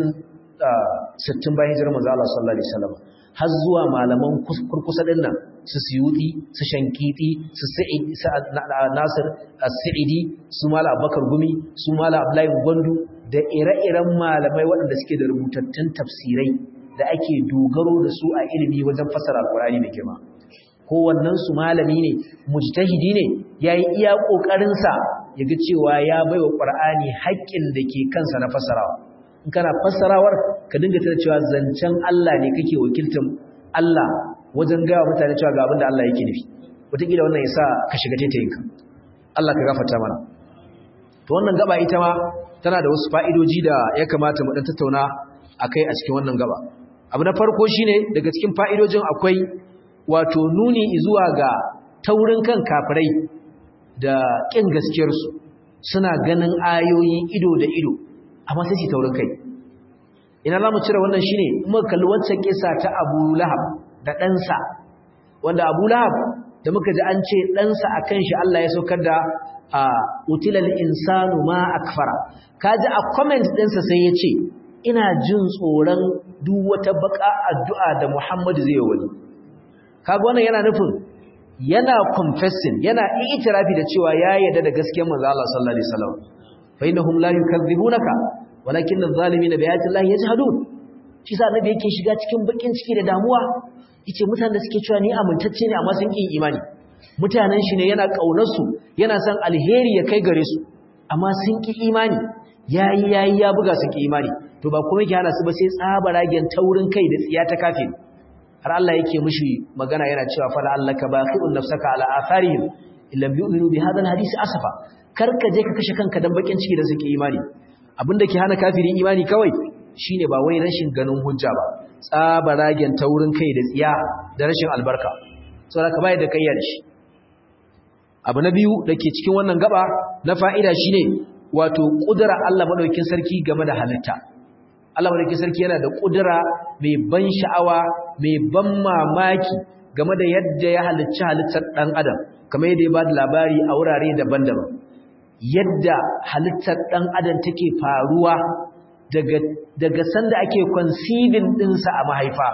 60 bayan hijirar manzo Allah sallallahu alaihi wasallam har zuwa malaman kurkusa din nan su siyuti su shankiti su sa'id nasir as-sa'idi su mala abubakar gumi su mala abdullahi gwandu da ire-iren malamai waɗanda suke da rubutattun tafsirai da ake dogaro da su a ilimi wajen fassara alkurani mai girma kowannen su malami ne mujtahidi ne yayi iya kokarin sa yaga cewa ya baiwa qur'ani haƙƙin da ke kansa na fassarawa in kana fassarawar ka dinga tana cewa zancen Allah ne kake wakiltar Allah wajen gaya mutane cewa ga abin da Allah yake nufi wataƙila wannan ya sa ka shiga taitayinka Allah ka gafarta mana to wannan gaba ita ma tana da wasu fa'idoji da ya kamata mu dan tattauna akai a cikin wannan gaba abu na farko shine daga cikin fa'idojin akwai wato nuni zuwa ga taurin kan kafirai da ƙin gaskiyarsu suna ganin ayoyi ido da ido amma sai su taurin kai ina za mu cire wannan shine muka kalli wancan kisa ta Abu Lahab da ɗansa wanda Abu Lahab da muka ji an ce ɗansa akan shi Allah ya saukar da utilal insanu ma akfara kaji a comment ɗinsa sai ya ce ina jin tsoron duk wata baka addu'a da Muhammadu zai yi wani kaga wannan yana nufin yana confessing yana itirafi da cewa ya yarda da gaskiyar manzo Allah sallallahu alaihi wasallam fa innahum la yukadzibunaka walakin adh-dhalimina bi ayati llahi yajhadun shi sa annabi yake shiga cikin bakin ciki da damuwa yace mutanen da suke cewa ni amintacce ne amma sun ki imani mutanen shi ne yana kaunar su yana son alheri ya kai gare su amma sun ki imani yayi yayi ya buga sun ki imani to ba kuma yake hana su ba sai tsabaragen taurin kai da tsiya ta kafin har Allah yake mishi magana yana cewa fala allaka baqi'un nafsaka ala atharihim illam yu'minu bi hadha alhadith asafa karka je ka kashe kanka dan bakin ciki da suke imani abinda ke hana kafiri imani kawai shine ba wai rashin ganin hujja ba tsabaragen taurin kai da tsiya da rashin albarka saboda ka bai da kayyar shi abu na biyu dake cikin wannan gaba na fa'ida shine wato kudura Allah madaukakin sarki game da halitta Allah madaukakin sarki yana da kudura mai ban sha'awa mai ban mamaki game da yadda ya halicci halittar dan adam kamar yadda ya ba da labari a wurare daban-daban yadda halittar dan adam take faruwa daga daga sanda ake conceiving dinsa a mahaifa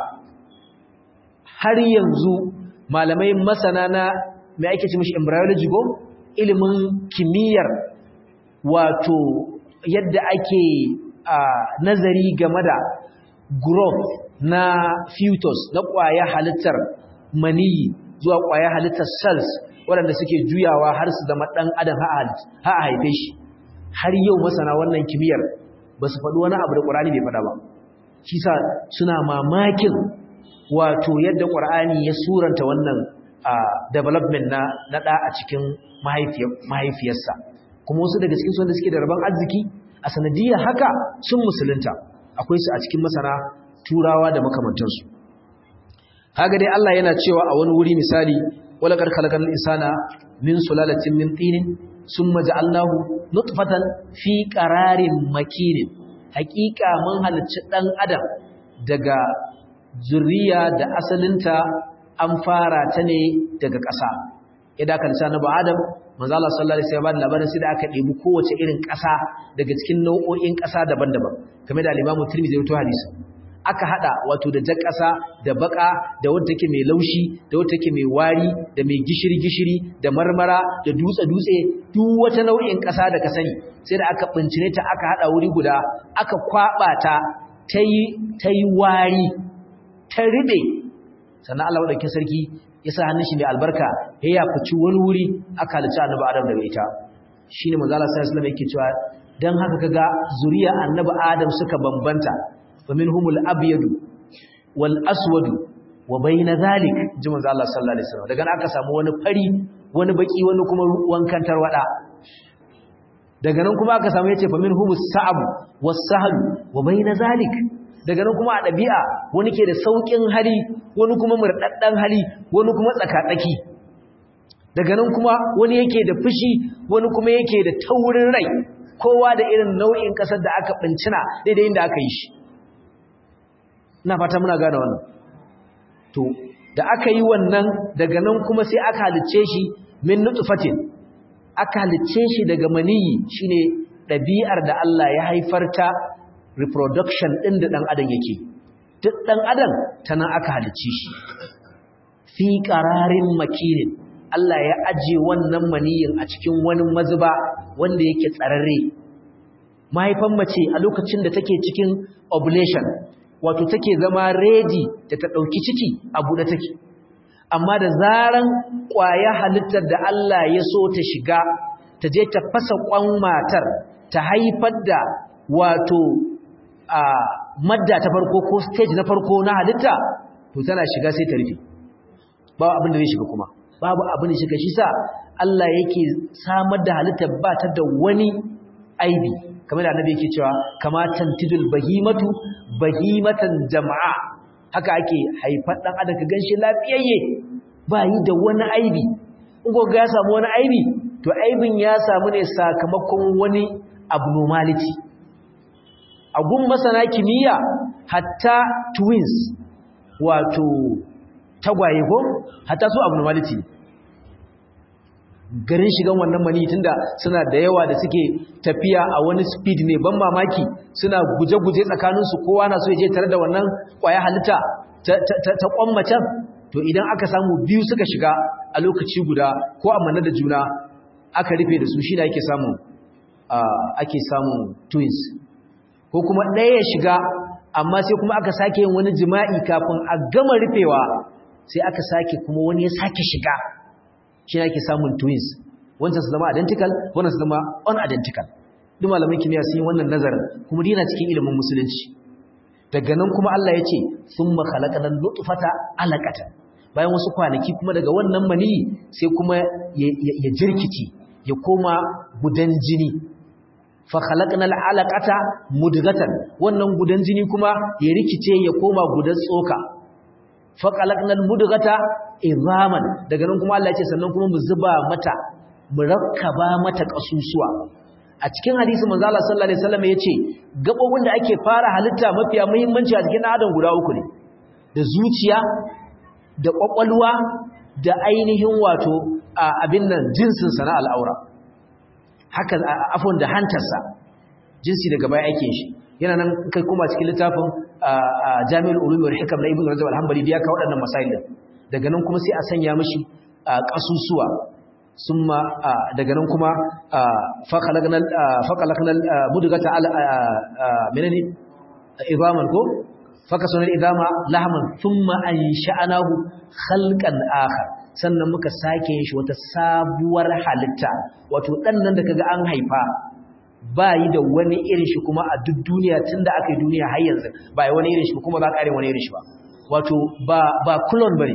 har yanzu malamai masana na me ake ce mishi embryology go ilimin kimiyyar wato yadda ake nazari game da growth na fetus na ƙwaya halittar maniyi zuwa ƙwaya halittar cells waɗanda suke juyawa har su zama ɗan adam ha a haife shi har yau masana wannan kimiyyar ba su faɗi wani abu da ƙur'ani bai faɗa ba shi sa suna mamakin wato yadda ƙur'ani ya suranta wannan development na na ɗa a cikin mahaifiyarsa kuma wasu daga cikin wanda suke da rabon arziki a sanadiyar haka sun musulunta akwai su a cikin masana turawa da makamantansu haka dai Allah yana cewa a wani wuri misali wala qad khalaqal insana min sulalatin min tinin summa ja'alnahu nutfatan fi qararin makinin haqiqa mun halicci dan adam daga zuriya da asalinta an fara ta ne daga ƙasa idan aka lissa na adam manzo Allah sallallahu alaihi wasallam labarin sai da aka ɗebi kowace irin ƙasa daga cikin nau'o'in ƙasa daban-daban kamar da al-Imam Tirmidhi ya rawaito hadisi aka hada wato da jar ƙasa da baka da wadda take mai laushi da wadda take mai wari da mai gishiri-gishiri da marmara da dutse-dutse duk wata nau'in ƙasa da ka sani sai da aka bincine ta aka hada wuri guda aka kwaba ta tayi tayi wari ta ribe sannan Allah madaukakin sarki ya sa hannun shi mai albarka ya ya fici wani wuri aka halicci annabi Adam daga ita shine manzo Allah sallallahu alaihi wasallam yake cewa dan haka kaga zuriya annabi Adam suka bambanta فمنهم الابيض والاسود وبين ذلك ji manzo Allah sallallahu alaihi wasallam daga nan aka samu wani fari wani baki wani kuma wankan tarwada daga nan kuma aka samu yace faminhum as-sa'b was-sahl wa bayna zalik daga nan kuma a dabi'a wani ke da saukin hali wani kuma murdaddan hali wani kuma tsakatsaki daga nan kuma wani yake da fushi wani kuma yake da taurin rai kowa da irin nau'in kasar da aka bincina daidai inda aka yi shi ina fata muna gane wannan to da aka yi wannan daga nan kuma sai aka halicce shi min nutfatin aka halicce shi daga maniyi shine ɗabi'ar da Allah ya haifar ta reproduction ɗin da ɗan adam yake duk ɗan adam ta nan aka halicce shi fi ƙararin makinin Allah ya aje wannan maniyin a cikin wani mazuba wanda yake tsararre mahaifan mace a lokacin da take cikin ovulation wato take zama ready da ta ɗauki ciki a buɗe take amma da zaran ƙwaya halittar da Allah ya so ta shiga ta je ta fasa ƙwan matar ta haifar da wato a madda ta farko ko stage na farko na halitta to tana shiga sai ta rufe babu abin da zai shiga kuma babu abin da shiga shi sa Allah yake samar da halittar ba ta da wani aibi kamar da annabi yake cewa kama tantidul bahimatu bahimatan jama'a haka ake haifar dan adam ka ganshi lafiyayye ba yi da wani aibi in ko ga ya samu wani aibi to aibin ya samu ne sakamakon wani abnormality a gun masana kimiyya hatta twins wato tagwaye ko hatta su abnormality garin shigan wannan mani tunda suna da yawa da suke tafiya a wani speed ne ban mamaki suna guje-guje tsakaninsu kowa na so ya je tare da wannan kwaya halitta ta kwammacin to idan aka samu biyu suka shiga a lokaci guda ko amanna da juna aka rufe da su shi da ake samun ake samun twins ko kuma ɗaya ya shiga amma sai kuma aka sake yin wani jima'i kafin a gama rufewa sai aka sake kuma wani ya sake shiga shi ne ake samun twins wancan su zama identical wannan su zama unidentical duk malamin kimiyya sun yi wannan nazarin kuma dina cikin ilimin musulunci daga nan kuma Allah ya ce thumma khalaqana nutfata alaqatan bayan wasu kwanaki kuma daga wannan maniyi sai kuma ya jirkici ya koma gudan jini fa khalaqna alaqata mudghatan wannan gudan jini kuma ya rikice ya koma gudan tsoka fa khalaqna almudghata izaman daga nan kuma Allah ya ce sannan kuma mu zuba mata mu rakkaba mata kasusuwa a cikin hadisi manzo Allah sallallahu alaihi wasallam yace gabobin da ake fara halitta mafiya muhimmanci a cikin adam guda uku ne da zuciya da kwakwalwa da ainihin wato abin nan jinsin sa na al'aura haka afon da hantarsa jinsi daga baya ake shi yana nan kai kuma cikin littafin Jami'ul Ulum wal Hikam na Ibn Rajab al-Hanbali da ya kawo waɗannan masail daga nan kuma sai a sanya mishi kasusuwa summa daga nan kuma faƙalaƙanar mudugata menene izaman ko fakasunar izama lahaman summa an sha'anahu halkan akar sannan muka sake yin shi wata sabuwar halitta wato ɗannan da kaga an haifa ba yi da wani irin shi kuma a duk duniya tunda aka yi duniya har yanzu ba yi wani irin shi kuma ba ƙarin wani irin shi ba wato ba ba kulon bane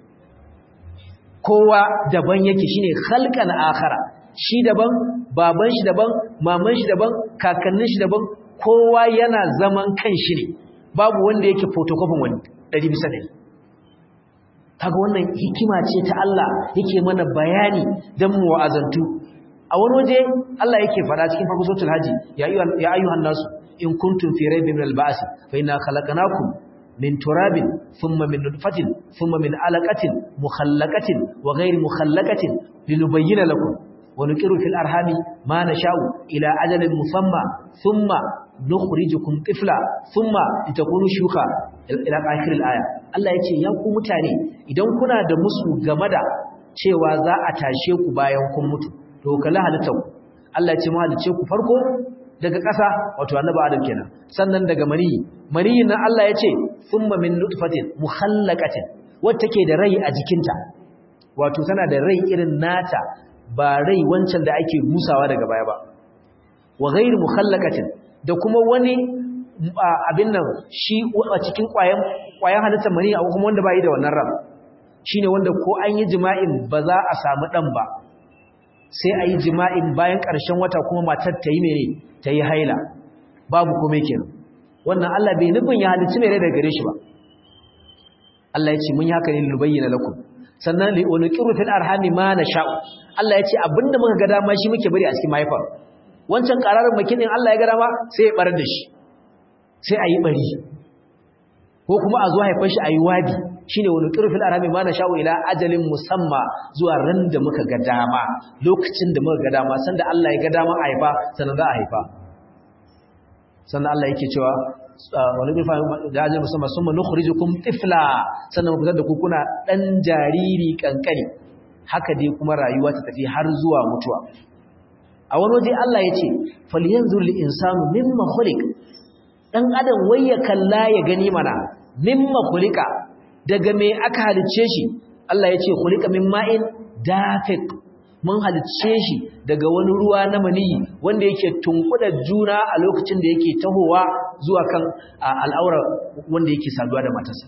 kowa daban yake shine khalqan akhara shi daban baban shi daban maman shi daban kakannin shi daban kowa yana zaman kanshi ne babu wanda yake photocopy wani 100 bisa 100 kaga wannan hikima ce ta Allah yake mana bayani dan mu wa'azantu a wani waje Allah yake fada cikin farko suratul haji ya ayyuhan ya ayyuhan nasu in kuntum fi raybin min al-ba's fa inna khalaqnakum min turabin thumma min nutfatin thumma min alaqatin mukhallaqatin wa ghayri mukhallaqatin linubayyana lakum wa nuqiru fil arhami ma nasha'u ila ajalin musamma thumma nukhrijukum tifla thumma litakunu shuka ila akhir al-aya Allah yace ya ku mutane idan kuna da musu game da cewa za a tashe ku bayan kun mutu to kala halitta Allah yace mu halice ku farko daga ƙasa wato annabi Adam kenan sannan daga maniyi maniyin nan Allah yace thumma min nutfatin mukhallaqatin wacce take da rai a jikinta wato tana da rai irin nata ba rai wancan da ake musawa daga baya ba wa ghairu mukhallaqatin da kuma wani abin nan shi a cikin ƙwayan ƙwayan halittar mani a kuma wanda bai da wannan ran shine wanda ko an yi jima'in ba za a samu dan ba sai a yi jima'in bayan ƙarshen wata kuma matar ta yi mene ta yi haila babu kome kenan wannan Allah bai nufin ya halicci mai rai daga gare shi ba Allah ya ce mun yi haka ne lubayyana lakum sannan li unqiru fil arhami ma nasha'u Allah ya ce abinda muka ga dama shi muke bari a cikin mahaifar wancan ƙararin makinin Allah ya ga dama sai ya barar da shi sai a yi bari ko kuma a zuwa haifar shi a yi wadi shi ne wani ƙirfin arami ma na sha'u ila ajalin musamma zuwa ran da muka ga dama lokacin da muka ga dama sanda Allah ya ga dama a haifa sannan za a haifa sannan Allah yake cewa wani ƙirfin da ajalin musamma sun ma nukhrijukum tifla sannan mu fitar da ku kuna ɗan jariri kankani haka dai kuma rayuwa ta tafi har zuwa mutuwa a wani waje Allah ya ce falyanzur lil insanu mimma khuliq dan adam wai ya kalla ya gani mana mimma khuliqa daga me aka halicce shi Allah ya ce khuliqa min ma'in dafiq mun halicce shi daga wani ruwa na maniyi wanda yake tunkuda juna a lokacin da yake tahowa zuwa kan al'aura wanda yake saduwa da matarsa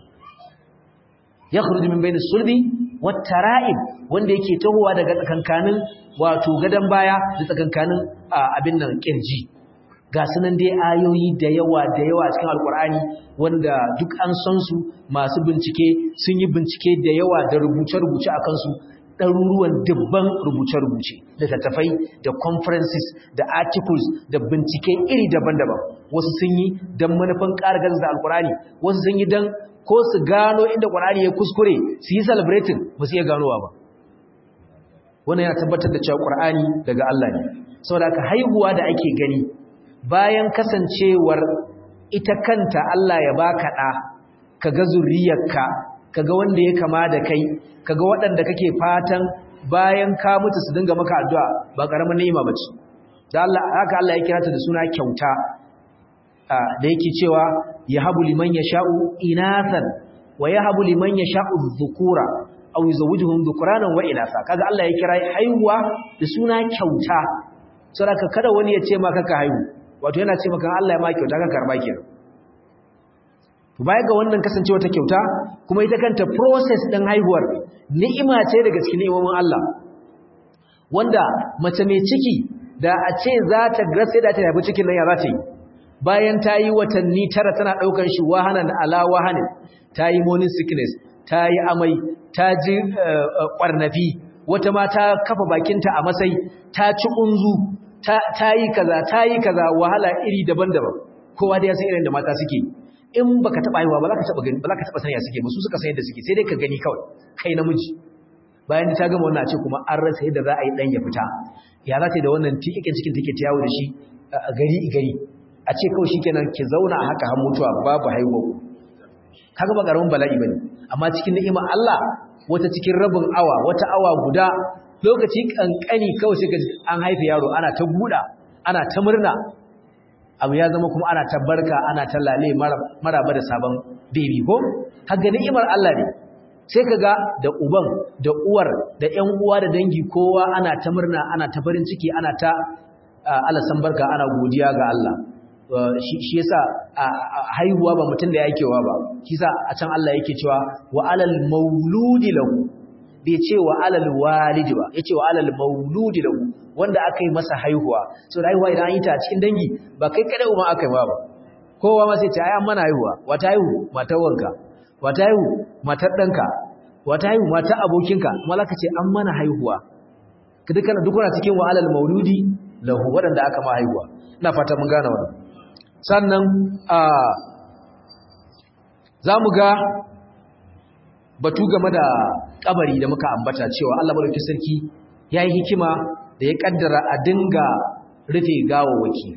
yakhruju min bayni sulbi wat tara'ib wanda yake tahowa daga tsakankanin wato gadan baya da tsakankanin abin nan kirji ga sunan dai ayoyi da yawa da yawa cikin alkur'ani wanda duk an san su masu bincike sun yi bincike da yawa da rubuce-rubuce a kansu ɗaruruwan dubban rubuce-rubuce da tattafai da conferences da articles da bincike iri daban-daban wasu sun yi don manufan ƙara gaza da alkur'ani wasu sun yi don ko su gano inda ƙwar'ani ya kuskure su yi celebrating ba su iya ganowa ba wannan yana tabbatar da cewa ƙwar'ani daga Allah ne saboda haka haihuwa da ake gani bayan kasancewar ita kanta Allah ya baka ɗa kaga zuriyarka kaga wanda ya kama da kai kaga waɗanda kake fatan bayan ka mutu su dinga maka addu'a ba ƙaramin ni'ima bace da Allah haka Allah ya kira ta da suna kyauta da yake cewa yahabu liman yasha'u inathan wa yahabu liman yasha'u dhukura aw yuzawwijuhum dhukranan wa inatha kaga Allah ya kira haihuwa da suna kyauta saboda kada wani ya ce maka ka haihu wato yana ce maka Allah ya ma kyauta ka karba kenan to baya ga wannan kasancewa ta kyauta kuma ita kanta process din haihuwar ni'ima ce daga cikin ni'imomin Allah wanda mace mai ciki da a ce za ta sai da ta haifi cikin nan ya za ta yi bayan ta yi watanni tara tana ɗaukar shi wahanan ala wahanin ta yi morning sickness ta yi amai ta ji ƙwarnafi wata ma ta kafa bakinta a masai ta ci unzu ta yi kaza ta yi kaza wahala iri daban-daban kowa da ya san irin da mata suke in baka taba haihuwa ba za ka taba gani ba za ka taba sanya suke ba su suka san yadda suke sai dai ka gani kawai kai namiji bayan ta gama wannan a ce kuma an rasa yadda za a yi dan ya fita ya za ta yi da wannan tikikin cikin take ta yawo da shi a gari gari a ce kawai shikenan ki zauna a haka har mutuwa babu haihuwa kaga ba karamin bala'i bane amma cikin ni'ima Allah wata cikin rabin awa wata awa guda lokaci kankani kawai sai ka an haife yaro ana ta guda ana ta murna abu ya zama kuma ana ta barka ana ta lale maraba da sabon baby ko haka ni'imar Allah ne sai kaga da uban da uwar da ƴan uwa da dangi kowa ana ta murna ana ta farin ciki ana ta alasan barka ana godiya ga Allah shi yasa haihuwa ba mutum da yakewa ba shi yasa a can Allah yake cewa wa alal mauludi lahu bai ce wa alal walidi ba yace wa alal mauludi lahu wanda aka yi masa haihuwa so haihuwa idan an yi ta a cikin dangi ba kai kada ma aka yi ba kowa ma sai ce ai an mana haihuwa wata haihu matar wanka wata haihu matar danka wata haihu matar abokinka kuma zaka ce an mana haihuwa ka dukkan dukkan cikin wa alal mauludi lahu wadanda aka ma haihuwa ina fata mun gane wannan sannan a zamu ga batu game da kabari da muka ambata cewa Allah madaukakin sarki yayi hikima da ya kaddara a dinga rufe gawawaki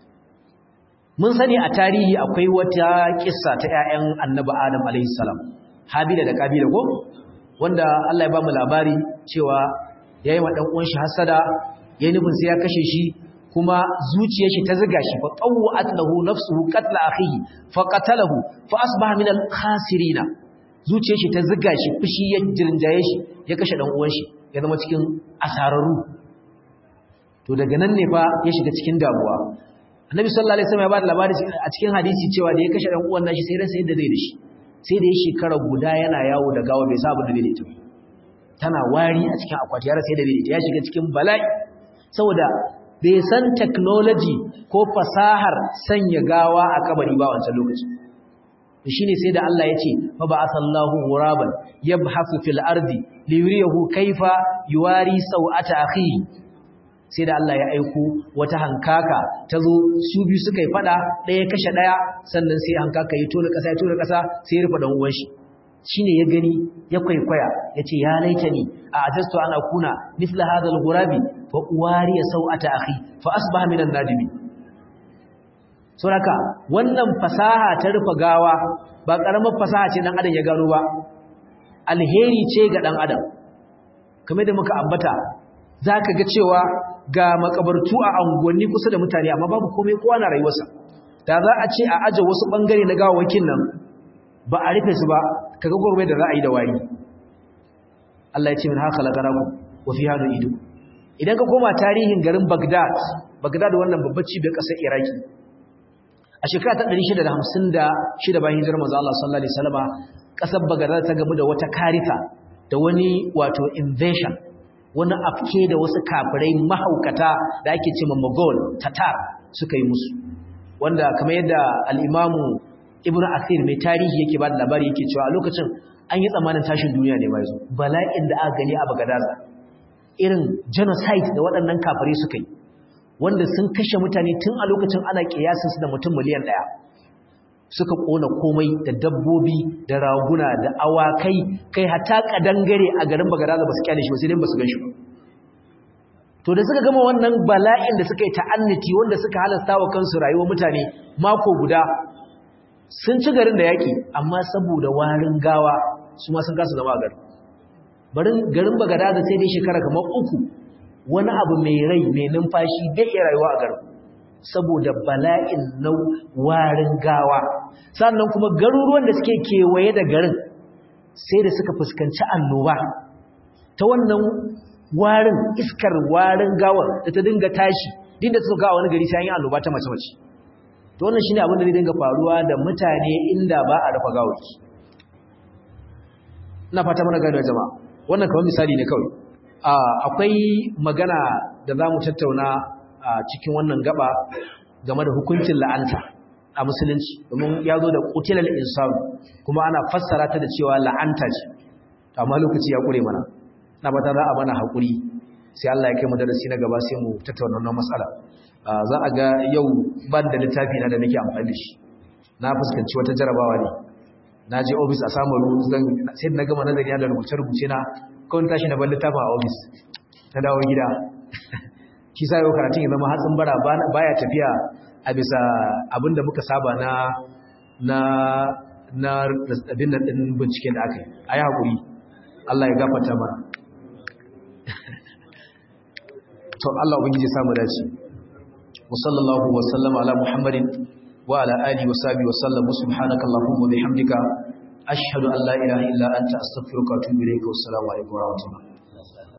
mun sani a tarihi akwai wata kissa ta ƴaƴan Annabi Adam alaihi salam Habila da Kabila ko wanda Allah ya ba mu labari cewa yayi wa dan uwan shi hasada yayin nufin sai ya kashe shi kuma zuciyar shi ta ziga shi fa qawwat lahu nafsuhu qatla akhihi fa qatalahu fa asbaha min al-khasirin zuciyar shi ta ziga shi fushi ya jirjaye shi ya kashe dan uwan shi ya zama cikin asararu to daga nan ne fa ya shiga cikin damuwa annabi sallallahu alaihi wasallam ya bada labari a cikin hadisi cewa da ya kashe dan uwan nashi sai ransa yadda zai da shi sai da ya shekara guda yana yawo da gawa bai sa abin da zai da ita tana wari a cikin akwati ya rasa yadda zai da ita ya shiga cikin bala'i saboda bai san technology ko fasahar sanya gawa a kabari ba wancan lokaci shine sai da Allah ya ce fa ba'athallahu ghuraban yabhasu fil ardi liyuriyahu kaifa yuwari sau'ata akhihi sai da Allah ya aiko wata hankaka ta zo su biyu suka yi fada ɗaya kashe ɗaya sannan sai hankaka ya tona ƙasa ya tona ƙasa sai ya rufe ɗan uwan shi shine ya gani ya kwaikwaya ya ce ya laita ni a ajastu ana kuna mithla hadal gurabi fa uwari ya sau'ata akhi fa asbaha minan nadimi saboda wannan fasaha ta rufe gawa ba karamar fasaha ce dan adam ya gano ba alheri ce ga dan adam kamar da muka ambata zaka ga cewa ga makabartu a unguwanni kusa da mutane amma babu komai kowa na rayuwarsa da za a ce a aje wasu bangare na gawawakin nan ba a rufe su ba kaga gurbe da za a yi da wari Allah ya ce min haka lagaraku wa fi hadu ido idan ka koma tarihin garin Baghdad Baghdad wannan babbar cibiyar ƙasar Iraki a shekara ta 656 bayan hijirar manzo Allah sallallahu alaihi wasallama ƙasar Baghdad ta gamu da wata karita da wani wato invasion wani afke da wasu kafirai mahaukata da ake cewa Mughal Tatar suka yi musu wanda kamar yadda al-Imamu Ibn Athir mai tarihi yake ba da labari yake cewa a lokacin an yi tsammanin tashin duniya ne mai zo bala'in da aka gani a Bagadaza irin genocide da waɗannan kafirai suka yi wanda sun kashe mutane tun a lokacin ana kiyasin su da mutum miliyan ɗaya suka kona komai da dabbobi da raguna da awakai kai hata kadangare a garin Bagadaza ba su kyale shi ba sai dai ba su gan shi ba to da suka gama wannan bala'in da suka yi ta'annati wanda suka halasta wa kansu rayuwar mutane mako guda sun ci garin da yaƙi amma saboda warin gawa su ma sun kasa zama a garin barin garin bagada da sai dai shekara kamar uku wani abu mai rai mai numfashi bai iya rayuwa a garin saboda bala'in na warin gawa sannan kuma garuruwan da suke kewaye da garin sai da suka fuskanci annoba ta wannan warin iskar warin gawar da ta dinga tashi dinda suka ga wani gari sai an yi annoba ta mace-mace to wannan shine abin da zai dinga faruwa da mutane inda ba a rufa gawaki ina fata mana gano jama'a wannan kamar misali ne kawai akwai magana da zamu tattauna a cikin wannan gaba game da hukuncin la'anta a musulunci domin ya zo da qutilal insan kuma ana fassara ta da cewa la'anta ce amma lokaci ya kure mana na fata za a mana hakuri sai Allah ya kai mu darasi na gaba sai mu tattauna wannan matsala za a ga yau ban da littafi na da nake amfani da shi na fuskanci wata jarabawa ne na je ofis a samun zan sai na gama nazari da rubuce-rubuce na kawai tashi na ban littafin a ofis na dawo gida shi sa yau karatun ya zama hatsin bara baya tafiya a bisa abin da muka saba na na na abin nan din binciken da aka yi a yi haƙuri Allah ya gafarta mana to Allah ubangiji samu dace وصلى الله وسلم على محمد وعلى آله وصحبه وسلم سبحانك اللهم وبحمدك أشهد أن لا إله إلا أنت أستغفرك وأتوب إليك والسلام عليكم ورحمة الله